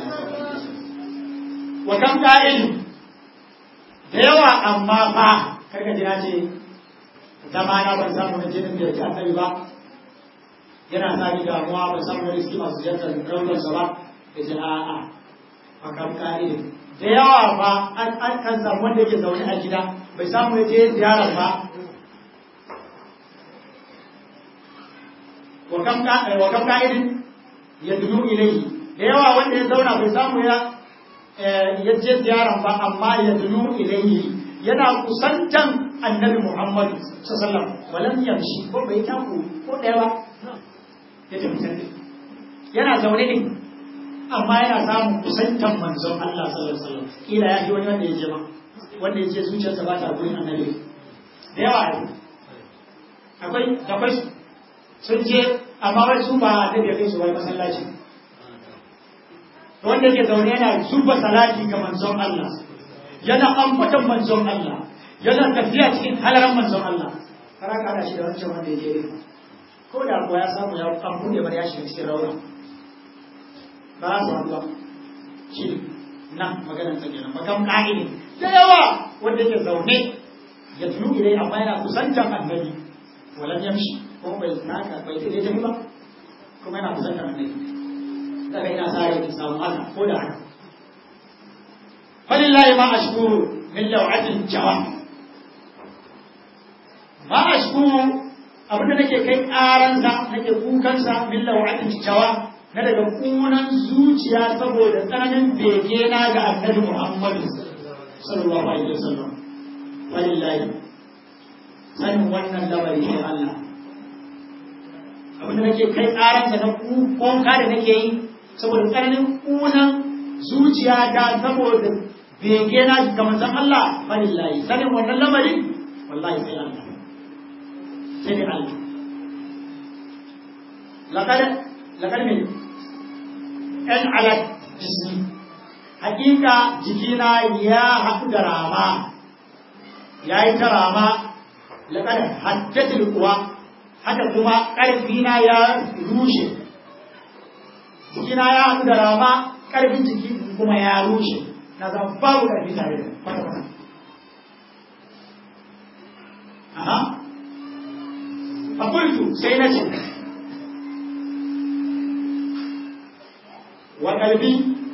wa kam qa'il da yawa amma fa karka ji na ce zama na ban samu na jinin da ta annabi ba yana sa ni damuwa ban samu na riski masu ziyartar raunar ba ya ce a'a a kam qa'il da yawa fa an kan samu wanda yake zaune a gida bai samu ya je ziyarar ba wa kam ka'idin ya dunu ilayhi da yawa wanda ya zauna bai samu ya ya je ziyaran ba amma ya dunu ilayhi yana kusantan annabi Muhammad sallallahu alaihi wasallam walam yamshi ko bai taku ko daya ba ya tafi sai yana zaune ne amma yana samun kusantan manzon Allah sallallahu alaihi wasallam kila ya ji wani wanda ya je ma wanda ya ce zuciyarsa ba ta gurin annabi da yawa akwai akwai sun je amma wai su ba da kai su wai masallaci wanda ke zaune yana zuba salati ga manzon Allah yana ambatan manzon Allah yana tafiya cikin halaran manzon Allah kara ka da shi da wancan wanda yake yi ko da kuwa ya samu ya an bude bar ya shiga cikin rauna ba su haɗuwa shi nan maganar ta kenan makam ƙa'ini da yawa wanda yake zaune ya tunu ilai amma yana kusantar annabi walan yamshi ko bai naka bai tsaye tafi ba kuma yana kusantar annabi daga ina sa rai samu haka ko da haka falillahi ma ashkuru min law'atin jawa ma ashkuru abinda nake kai karansa nake kukansa min law'atin jawa na daga kunan zuciya saboda tsananin bege na ga annabi Muhammad sallallahu alaihi wasallam falillahi sanin wannan lamari ne Allah abinda nake kai karansa na kuka da nake yi saboda tsananin kunan zuciya ta saboda bege na ga manzon Allah falillahi sanin wannan lamari wallahi sai Allah sai ne Allah laqad laqad min an ala jismi hakika jikina ya haɗu da rama ya yi ta rama laqad haddatul quwa haka kuma ƙarfina ya rushe jikina ya haɗu da rama ƙarfin jiki kuma ya rushe na zama babu ƙarfi tare da kwata-kwata aha fakultu sai na ce wa ƙarfi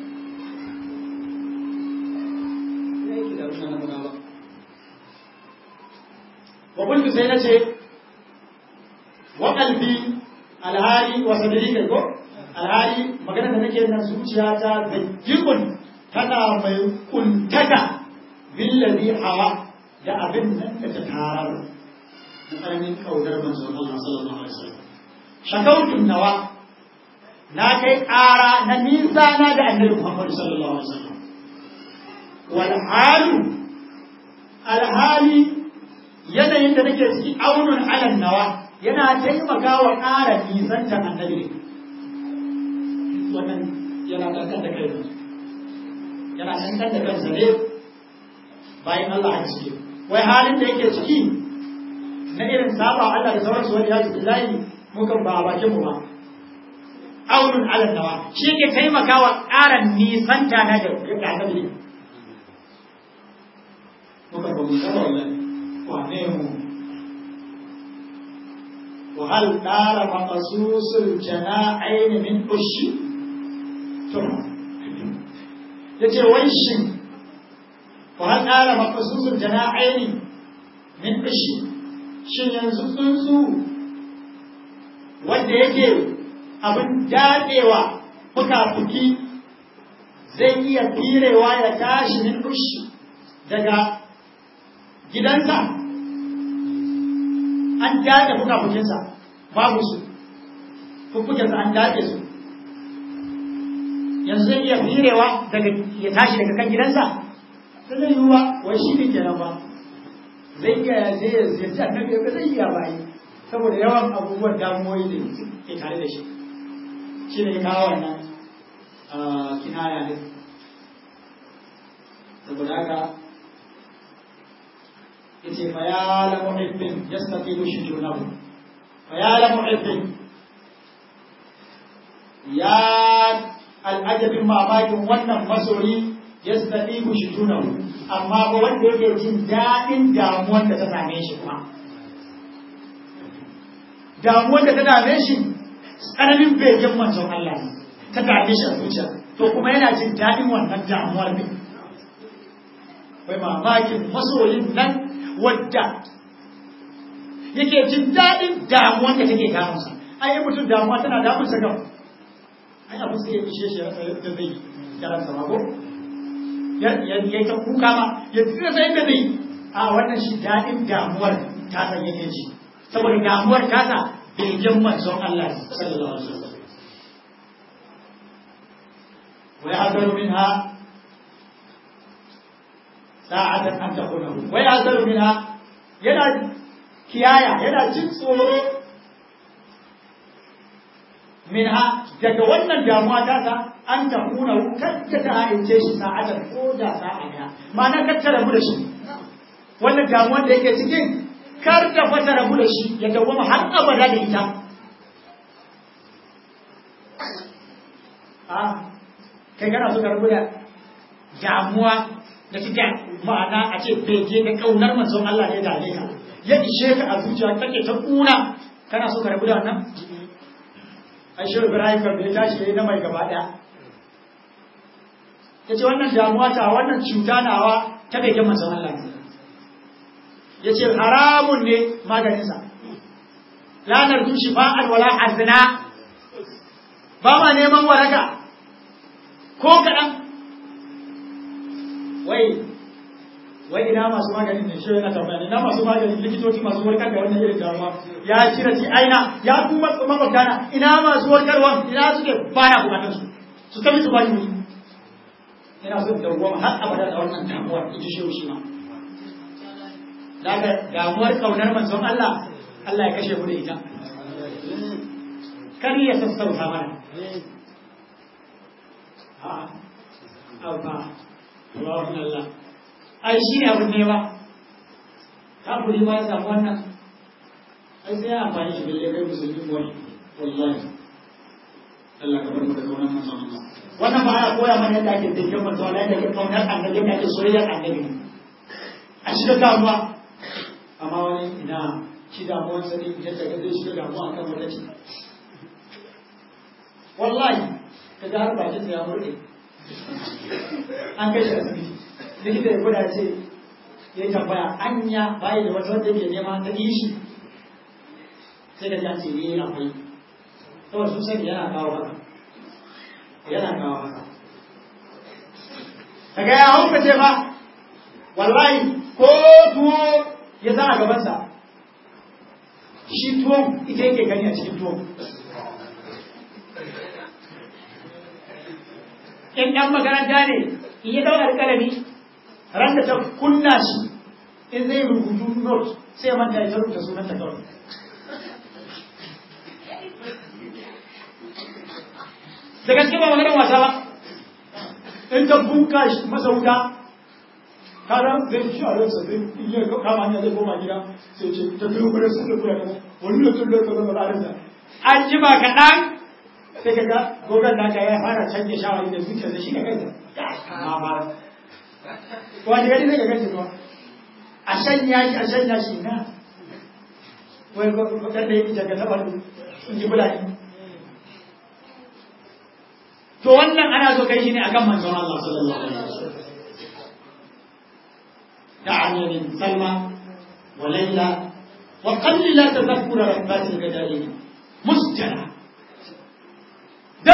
wa sai na ce wa ƙalbi alhali wa sadari kai ko alhali magana da nake nan zuciya ta da jikun tana mai kuntaka billazi hawa da abin nan da ta tarar da tsananin kaudar manzon Allah sallallahu alaihi wasallam shakautun nawa na kai ƙara na nisa na da annabi Muhammad sallallahu alaihi wasallam wal halu alhali yanayin da nake ciki aunun alan nawa yana taimaka wa ƙara nisantar annabi wannan yana kankan da kai yana kankan da kansa ne bayan Allah haka suke wai halin da yake ciki na irin saba Allah da sauransu wani ya ji billahi mukan ba a bakin mu ba aunun alan nawa shi ke taimaka wa ƙara nisanta na da annabi ne mukan ba mu saba wallahi wane mu وهل دار مقصوص الجناحين من أشي yace wai shin wa hal ala maqsusul jana'aini min ishi shin yanzu tsuntsu wanda yake abin daɗewa fuka-fuki zai iya firewa ya tashi min ushi daga gidansa an daɗe fuka-fukinsa babu su fuffukensa an daɗe su yanzu zai iya firewa daga ya tashi daga kan gidansa ta zai yiwuwa wai shi ne kenan ba zai iya ya je ya ziyarci annabi ba zai iya bayi saboda yawan abubuwan damuwoyi da ke tare da shi shi ne kawo wannan kinaya ne saboda haka yace fa ya la muhibbin yastaqimu shujunahu fa ya la muhibbin ya al'ajabin mamakin wannan masoyi yastaqimu shujunahu amma ba wanda yake jin daɗin damuwar da ta same shi kuma damuwar da ta dame shi tsananin begen manzon Allah ne ta dame shi a zuciya to kuma yana jin daɗin wannan damuwar ne wai mamakin masoyin nan wadda yake jin daɗin damuwar da take damunsa ai mutum damuwa tana damunsa gam ai abu sai ya ishe shi yadda zai yi yaransa ma ko ya yi ta kuka ma ya tsira sai da zai a wannan shi daɗin damuwar ta san yake ji saboda damuwar tasa begen manzon Allah sallallahu alaihi wasallam wa ya'daru minha sa'atan an taqunahu wa ya'daru minha yana kiyaya yana jin tsoro minha daga wannan damuwa tasa an taqunahu kadda ta haice shi sa'atan ko da sa'a daya ma'ana kattara mu da shi wannan damuwar da yake cikin kar ta fata rabu da shi ya dawwama har abada da ita a kai kana so ka rabu da damuwa da take ma'ana a ce bege da kaunar manzon Allah ne da ka ya ishe ka a zuciya kake ta kuna kana so ka rabu da wannan ai shi Ibrahim kan bai tashi yayi na mai gaba daya yace wannan damuwa ta wannan cuta nawa ta bege manzon Allah ne ya ce haramun ne maganinsa lanar dushi fa'al wala azna ba ma neman waraka ko kaɗan wai wai ina masu maganin ne shi yana tambaya ina masu maganin likitoci masu warkar da wannan irin damuwa ya cire ci aina ya kuma makwabtana ina masu warkarwa ina suke baya bukatun su su tafi su bani wuri ina so da goma har abada da wannan damuwa ita shi shi ma daga damuwar kaunar manzon Allah Allah ya kashe mu da ita kar ya sassauta mana a abba Allahun Allah ai shi ne abin ne ba kafiri ma ya samu wannan ai sai ya amfani shi balle kai musulmi wani wallahi Allah ka bar mu da kaunar manzon Allah wannan ba ya koya mana yadda ake dinkin manzon Allah yadda ake kaunar annabi yadda ake soyayyar annabi a shiga damuwa amma wani ina shi damuwar sani yadda ka zai shiga damuwa kan wata ce wallahi ka ga har bakin ya murɗe an kai shi asibiti likita ya gwada ce ya tambaya anya bayi da wata wanda yake nema ta yi shi sai ka ji an ce ne akwai kawai sun sani yana kawo haka yana kawo haka daga ya hauka ce ba wallahi ko tuwo ya za a gabansa shi tuwon ita yake gani a cikin tuwon in ɗan makaranta ne in yi ɗaukar kalami ran da ta kunna shi in zai rubutu note sai ya manta ya rubuta sunan ta kawai da gaske ba maganar wasa ba in ta bunka masa wuta kada zai ci a ransa zai iya kama hanya zai koma gida sai ce ta biyu bare sun da kula kaza wani lokacin da kaza ba ransa an ji ba kaɗan sai ka ga gogon naka ya fara canje shawari da zuciya da shi ka kai ma ba wani gari zai ka gaji ba a shanya shi a shanya shi na wai bakar da yake daga taɓa in ji bulani to wannan ana so kai shi ne akan manzon Allah sallallahu alaihi wasallam دعني من سلمى وليلى وقلل تذكر ربات الغدائر مسجرة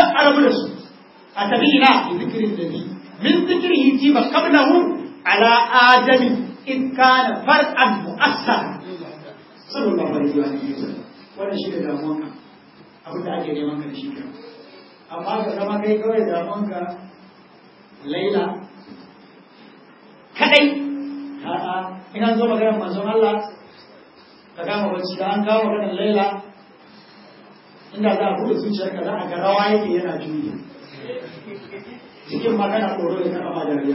a rabu da su a tafi ina bi zikirin da bi min zikirihi ji ba kablahu ala adami in kana far'an mu'assara sallallahu alaihi wa sallam wannan shi da damuwanka abin da ake neman ka da shi kan amma ka zama kai kawai damuwanka laila kadai a'a in an zo maganar manzon Allah ka gama bacci da an kawo maganar laila inda za a buɗe zuciyarka za a ga rawa yake yana juyi cikin magana tsoro da ta kama dariya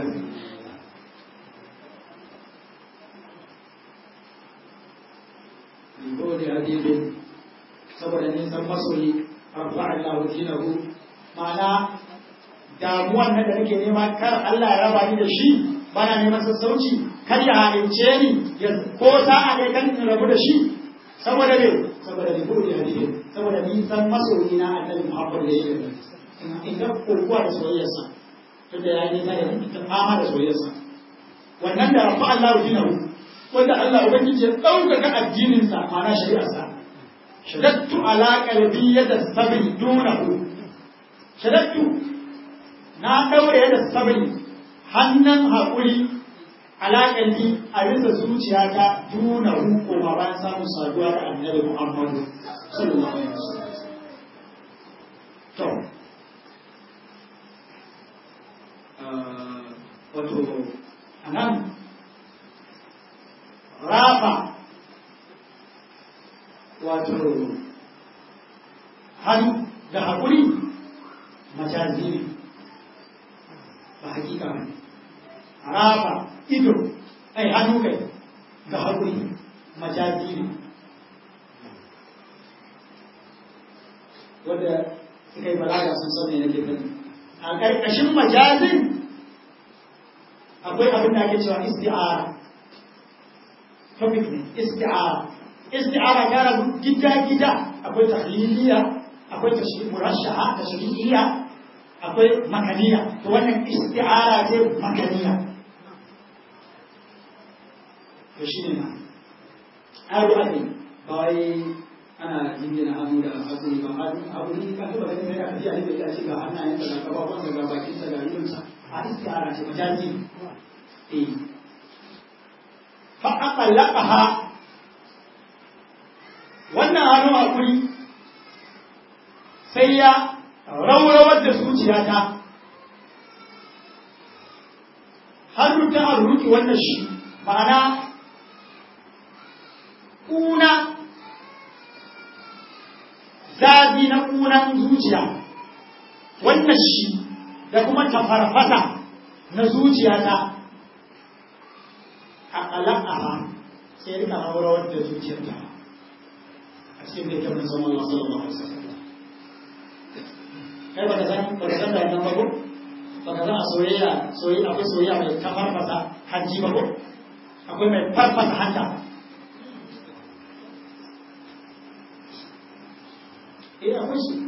gode hadibin saboda nisan masoyi rafa Allah dinahu ma'ana damuwan nan da nake nema kar Allah ya raba ni da shi bana neman sassauci kar ya halince ni ya ko sa'a ne kan in rabu da shi saboda me saboda ni gode hadibin saboda nisan masoyi na annabi Muhammad da yake in ga kokuwa da soyayyarsa tunda ya yi nisa da ita fama da soyayyarsa wannan da rafa Allah dinahu wanda Allah ubangiji ya ɗaukaka addininsa ma'ana shari'arsa shadattu ala qalbi yada sabri dunahu shadattu na daure yada sabri hannun haƙuri ala qalbi a bisa zuciyata dunahu ko ma bayan samun saduwa da annabi Muhammadu sallallahu alaihi wasallam to wato anan rafa wato hannu da haƙuri majazi ne ba hakika ne rafa ido ai hannu kai ga haƙuri majazi ne wadda suka yi balaga sun san me nake faɗi a ƙarƙashin majazin akwai abin da ake cewa isti'ara topic ne isti'ara isti'ara ta rabu gida-gida akwai tahliliya akwai murashaha da shari'iyya akwai makaniya to wannan isti'ara ce makaniya to shi ne na aro ake ba wai ana jingina hannu da hakuri ba abu ne kan tuba ganin sai aka ji a ne da ce ga hannayen da ga gabawansa ga bakinsa ga idonsa a isti'ara ce majazi eh fa aqallaqaha wannan hannu hakuri sai ya rawrawar da zuciyata hannu ta arruki wannan shi ma'ana kuna zabi na kunan zuciya wannan shi da kuma tafarfasa na zuciyata a ƙalaƙaha sai rika rawrawar da zuciyarta a cikin da kyau zama Allah sallallahu alaihi wasallam kai baka san baka san da nan ba ko baka san a soyayya soyayya akwai soyayya mai ta farfasa hanji ba ko akwai mai farfasa hanta eh akwai shi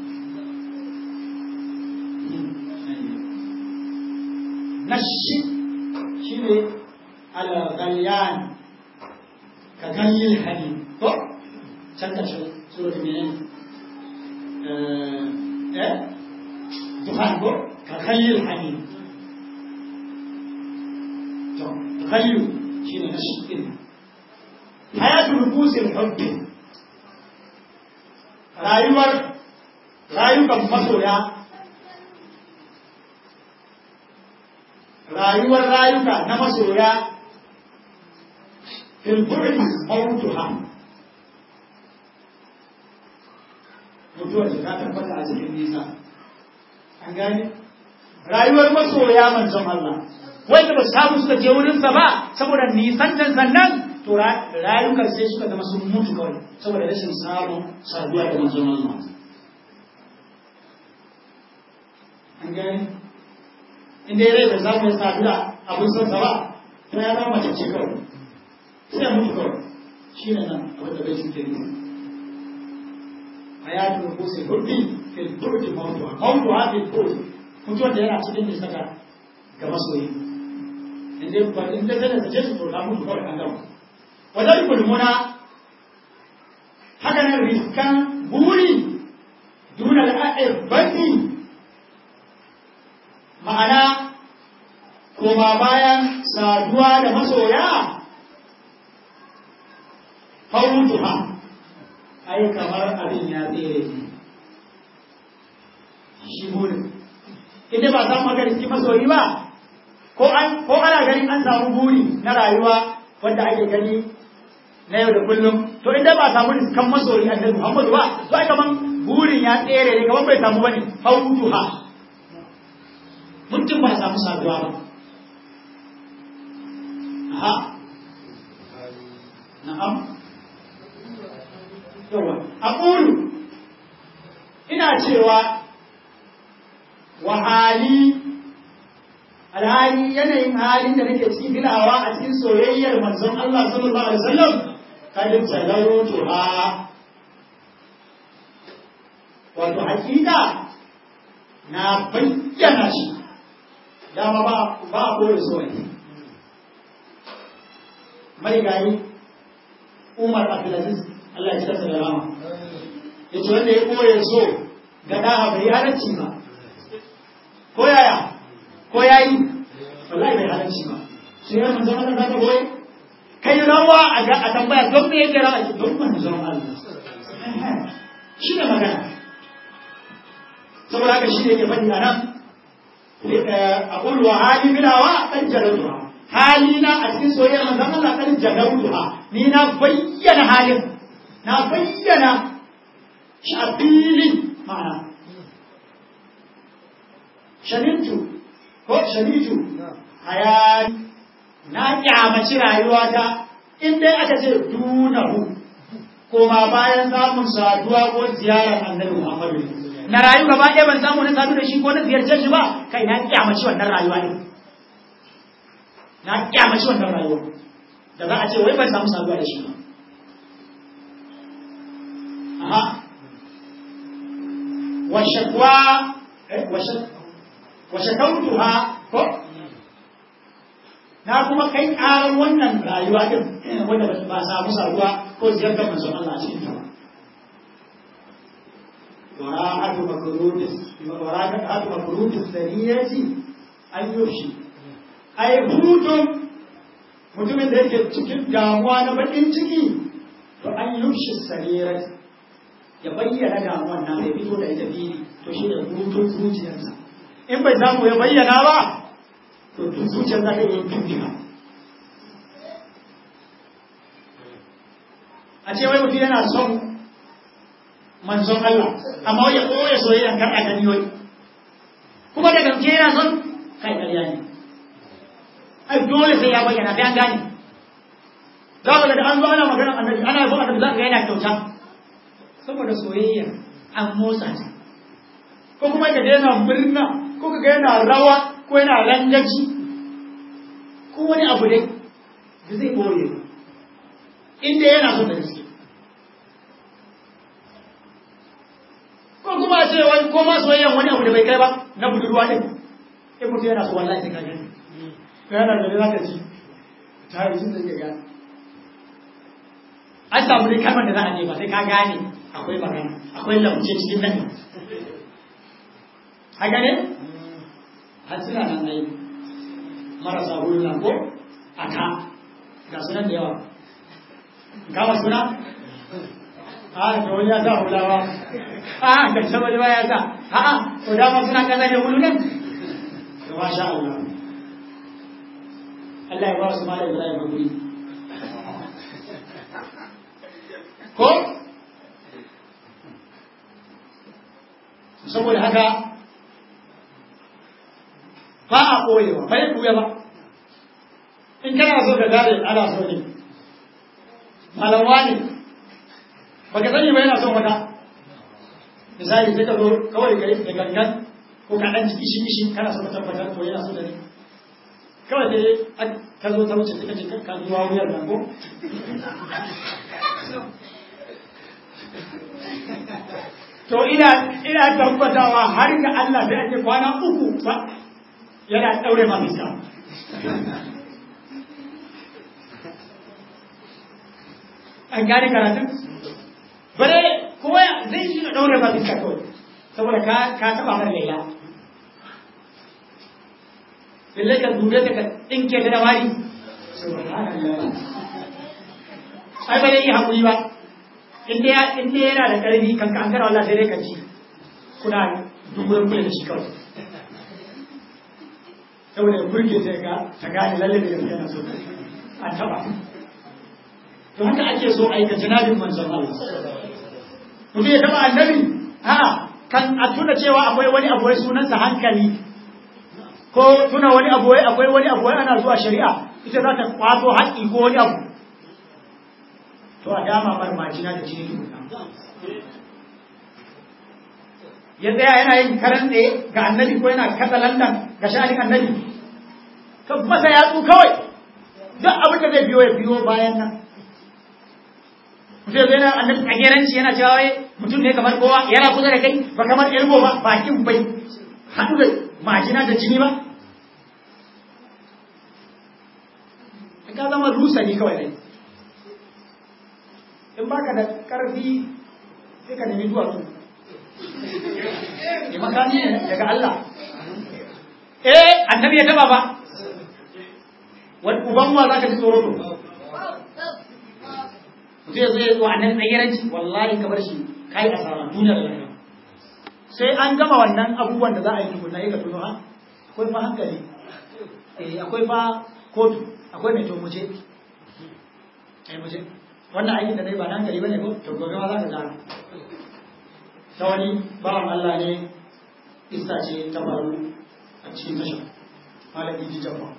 nashi shine al-ghalyan ka ganyil hali ko can ƙarshen suratul menene eh dukhan ko ka khayyul hamim to khayyu shine na shikin hayatul nufusil hubbi rayuwar rayukan masoya rayuwar rayuka na masoya fil bu'di mawtuha mutuwar ta tabbata a cikin nisa an gane rayuwar masoya manzon Allah wanda ba samu suka je wurinsa ba saboda nisan can sannan to rayukan sai suka zama sun mutu kawai saboda rashin samun saduwa da manzon Allah an gane inda ya rai da samu ya sadu da abin son sa ba to ya zama mace ce kawai sai ya mutu kawai shi ne nan abin da bai shi ke nufi hayatul nufusil hubbi fil burdi mawdu'a mawdu'a fil burdi mutuwar da yana cikin nisaka ga masoyi in dai ba in dai da sace to ka mutu kawai an gama wajen kulmuna haka nan riskan buri duna al'a'irbati ma'ana koma bayan saduwa da masoya fautuha ai kamar abin ya tsere ne shi burin inda ba samu magana cikin masoyi ba ko an ko ana ganin an samu buri na rayuwa wanda ake gani na yau da kullum to inda ba samu riskan masoyi annabi Muhammadu ba to ai kaman burin ya tsere ne kaman bai samu bane fautuha mutum ba samu saduwa ba aha na'am yawa aqulu ina cewa wa hali alhali yanayin halin da nake cikin bilawa a cikin soyayyar manzon Allah sallallahu alaihi wasallam kadin talautu ha wato hakika na bayyana shi dama ba ba a kore soyayya marigayi Umar Abdulaziz Allah ya tsasa da rama yace wanda ya koye so ga daha bai halarci ba ko yaya ko yayi wallahi bai halarci ba sai ya manzo Allah zaka boye kai rawa a ga a tambaya don me yake rawa ki don manzo Allah shi ne magana saboda haka shi ne yake faɗi a nan a ƙulwa hali bilawa kan jalautuwa hali na a cikin soyayyar manzon Allah kan jalautuwa ni na bayyana halin na bayyana shi a filin ma'ana shanintu ko shanitu hayani na kyamaci rayuwata in dai aka ce dunahu koma bayan samun saduwa ko ziyarar annabi Muhammadu na rayu gaba ɗaya ban samu na sadu da shi ko na ziyarce shi ba kai na kyamaci wannan rayuwa ne na kyamaci wannan rayuwa da za a ce wai ban samu saduwa da shi ba aha wa shakwa eh wa shakautuha ko na kuma kai ƙarar wannan rayuwa din wanda ba samu saduwa ko ziyartar manzon Allah a cikin ta ba وراءة مكروت وراءة مكروت الثانية أن يفشي أي hutun mutumin da yake cikin damuwa na bakin ciki to an yufshi sarirat ya bayyana damuwan na ya fito da ita fili to shi ne hutun zuciyarsa in bai samu ya bayyana ba to zuciyar za ta yi tuntuna a ce wai mutum yana son manzon Allah amma wai ya koya soyayya kar a gani wai kuma da gaske yana son kai ƙarya ne ai dole sai ya bayyana sai an gane za ka ga da an zo ana magana annabi ana yabo annabi za ka ga yana kyauta saboda soyayya an motsa ta ko kuma ka ga yana murna ko ka ga yana rawa ko yana rangaji ko wani abu dai da zai boye inda yana son da gaske ko kuma ce wani ko ma soyayyan wani abu da bai kai ba na budurwa ne in mutum yana so wallahi sai ka gani yana da za ka ci ta yi sun da ga an samu dai kalmar da za a nema sai ka gane akwai magana akwai lamce cikin nan haka ne har suna nan ai marasa hulun ko a ka ga sunan da yawa gama suna a da wani ya sa hulawa a ga sama da ya sa a a to dama suna kaza ne hulu nan to masha Allah Allah ya ba su malai Ibrahim hakuri ko saboda haka ba a koyewa bai kuya ba in kana so ka gane ana so ne malamwa ne baka sani ba yana son wata misali sai ka zo kawai ka yi da gangan ko ka ɗan jiki shi shi kana so ka tabbatar ko yana so da ne kawai dai ka zo ta wuce sai ka ce ka zuwa wuyar nan ko to ina ina tabbatawa har ga Allah sai ake kwana uku ba yana daure ma bisa an gane karatun bare kuma zai shi da daure ma bisa kawai saboda ka ka taba har laila balle ka dube ta ka dinke ta da mari ai ba zai yi haƙuri ba inda ya inda yana da ƙarfi kan ka an kara Allah sai dai ka ci kuna dungurin kula da shi kawai saboda ya burge ta ga ta gane lalle da gaskiya na so an taba to haka ake so aika janabin manzon Allah mutum ya taba annabi a kan a tuna cewa akwai wani abu wai sunansa hankali ko tuna wani abu wai akwai wani abu wai ana zuwa shari'a ita za ta kwato haƙƙi ko wani abu to a dama mar majina da jini tukuna ya tsaya yana yin karan tsaye ga annabi ko yana kasa landan ga sha'anin annabi ka masa yatsu kawai duk abin da zai biyo ya biyo bayan nan mutum zai na annabi tsageranci yana cewa wai mutum ne kamar kowa yana kusa da kai ba kamar ilmo ba bakin bai haɗu da majina da jini ba ka zama rusa ne kawai dai in baka da ƙarfi sai ka nemi duwatsu ne makami ne daga Allah eh annabi ya taba ba wani uban wa zaka ji tsoro to mutum ya zo ya zo annabi tsayiranci wallahi ka bar shi kai asara duniya da lahira sai an gama wannan abubuwan da za a yi tukunna ya ka tuno ha akwai fa hankali eh akwai fa kotu akwai mai to muje eh muje wannan aikin da dai ba nan gari bane ko to gobe ma za ka gano ta wani bawan Allah ne isa ce ta faru a cikin tashar malami ji jamba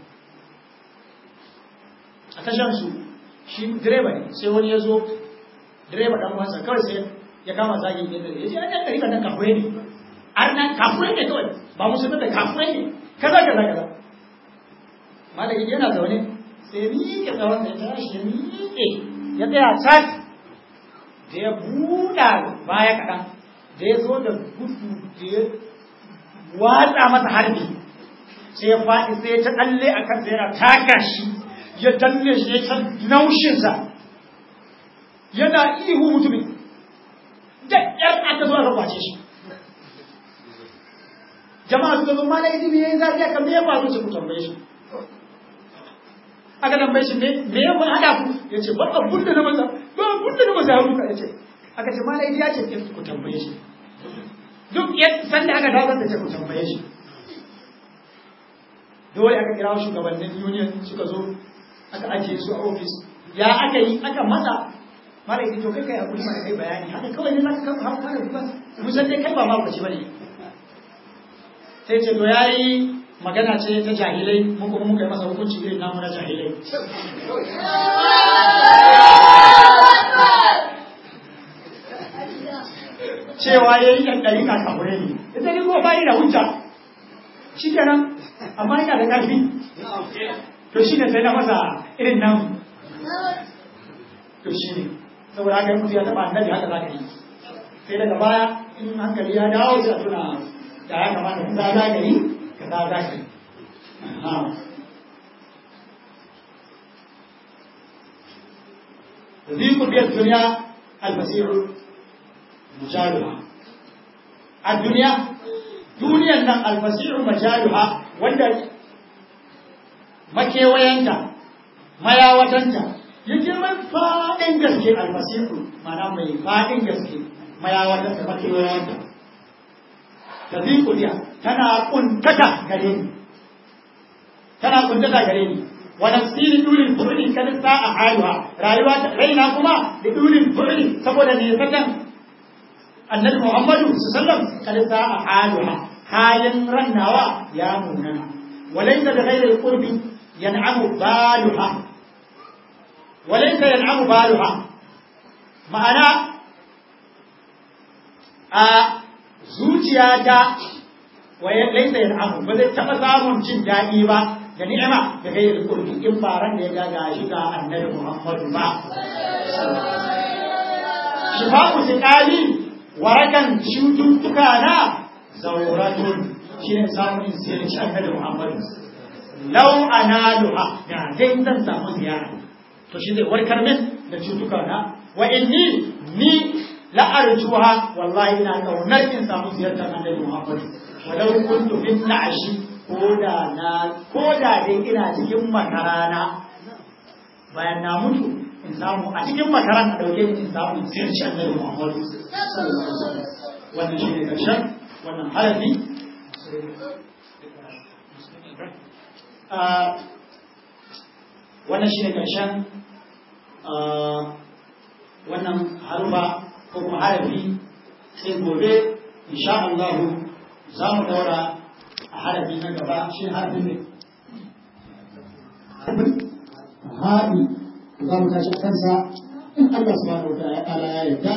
a tashar su shi direba ne sai wani ya zo direba dan wasa kawai sai ya kama zagin yadda ya ce an yan ɗari nan kafurai ne an nan kafurai ne kawai ba musulmi da kafurai ne kaza kaza kaza malami yana zaune sai ya miƙe tsawon da ya tashi ya miƙe ya tsaya cat da ya buɗa baya kaɗan da ya zo da gudu da ya watsa masa harbi sai ya faɗi sai ya ta ɗalle a kansa yana taka shi ya danne shi ya ta naushinsa yana ihu mutumin da ƴar aka zo aka kwace shi jama'a suka zo mana izini ya yi zafi aka me ya faru ce ku tambaye shi aka tambaye shi me ya hada ku ya ce ba abun da na masa ba abun da na masa ya ruka ya ce aka ce mana ya ce ku tambaye shi duk sanda aka dawo da ce ku tambaye shi dole aka kira shugabannin union suka zo aka ajiye su a ofis ya aka yi aka masa mara yi to kai kai hakuri mana kai bayani haka kawai ne zaka kafa haka da kuma mun san dai kai ba ma ku ci bane sai ce to yayi magana ce ta jahilai mu kuma muka yi masa hukunci irin namu na jahilai cewa ya yi ɗan ɗari kakakure ne ita ne kuma bayi da hujja shi kenan amma yana da ƙarfi to shi ne sai na masa irin nan to shi ne saboda haka yi mutu ya taɓa annabi haka za ka yi sai daga baya in hankali ya dawo sai a tuna da ya kamata ka za ka yi ka za za ka yi ذيك بيد الدنيا المسيح مجالها الدنيا دنيا nan almasihu majaluha wanda makewayanta mayawatanta yake mai fadin gaske almasihu mana mai fadin gaske mayawatanta makewayanta tafi kudiya tana kuntata gare ni tana kuntata gare ni wa nafsi dulin fu'li kad sa'a haluha rayuwa raina kuma da dulin fu'li saboda ne satan annabi Muhammadu sallallahu kada sa a haluha halin rannawa ya munana walaysa bi ghairi alqurbi yan'amu baluha walaysa yan'amu baluha ma'ana a zuciyata wa laysa yan'amu ba zai taba samun jin daɗi ba da ni'ima da ghairi alqurbi in ba ran da ya ga gashi ga annabi Muhammadu ba shifa'u tiqali warakan cututtuka na zauratun shi ne samun insiyarci annabi Muhammadu. Lau analuha da dai zan samu ziyara. To shi zai warkar min da cututtuka na wa inni ni la'arjuha wallahi ina kaunar in samu ziyartar annabi Muhammadu. Walau kuntu bin na'ashi ko da na ko da dai ina cikin makarana bayan na mutu in samu a cikin makaran a dauke ni in samu in ziyarci annabi Muhammad sallallahu alaihi wasallam wannan shine karshen wannan harafi wannan shine karshen wannan harufa ko kuma harafi sai gobe insha Allah za mu daura a harafi na gaba shi harafin ne haɗi za mu tashi kansa in Allah subhanahu wa ta'ala ya yarda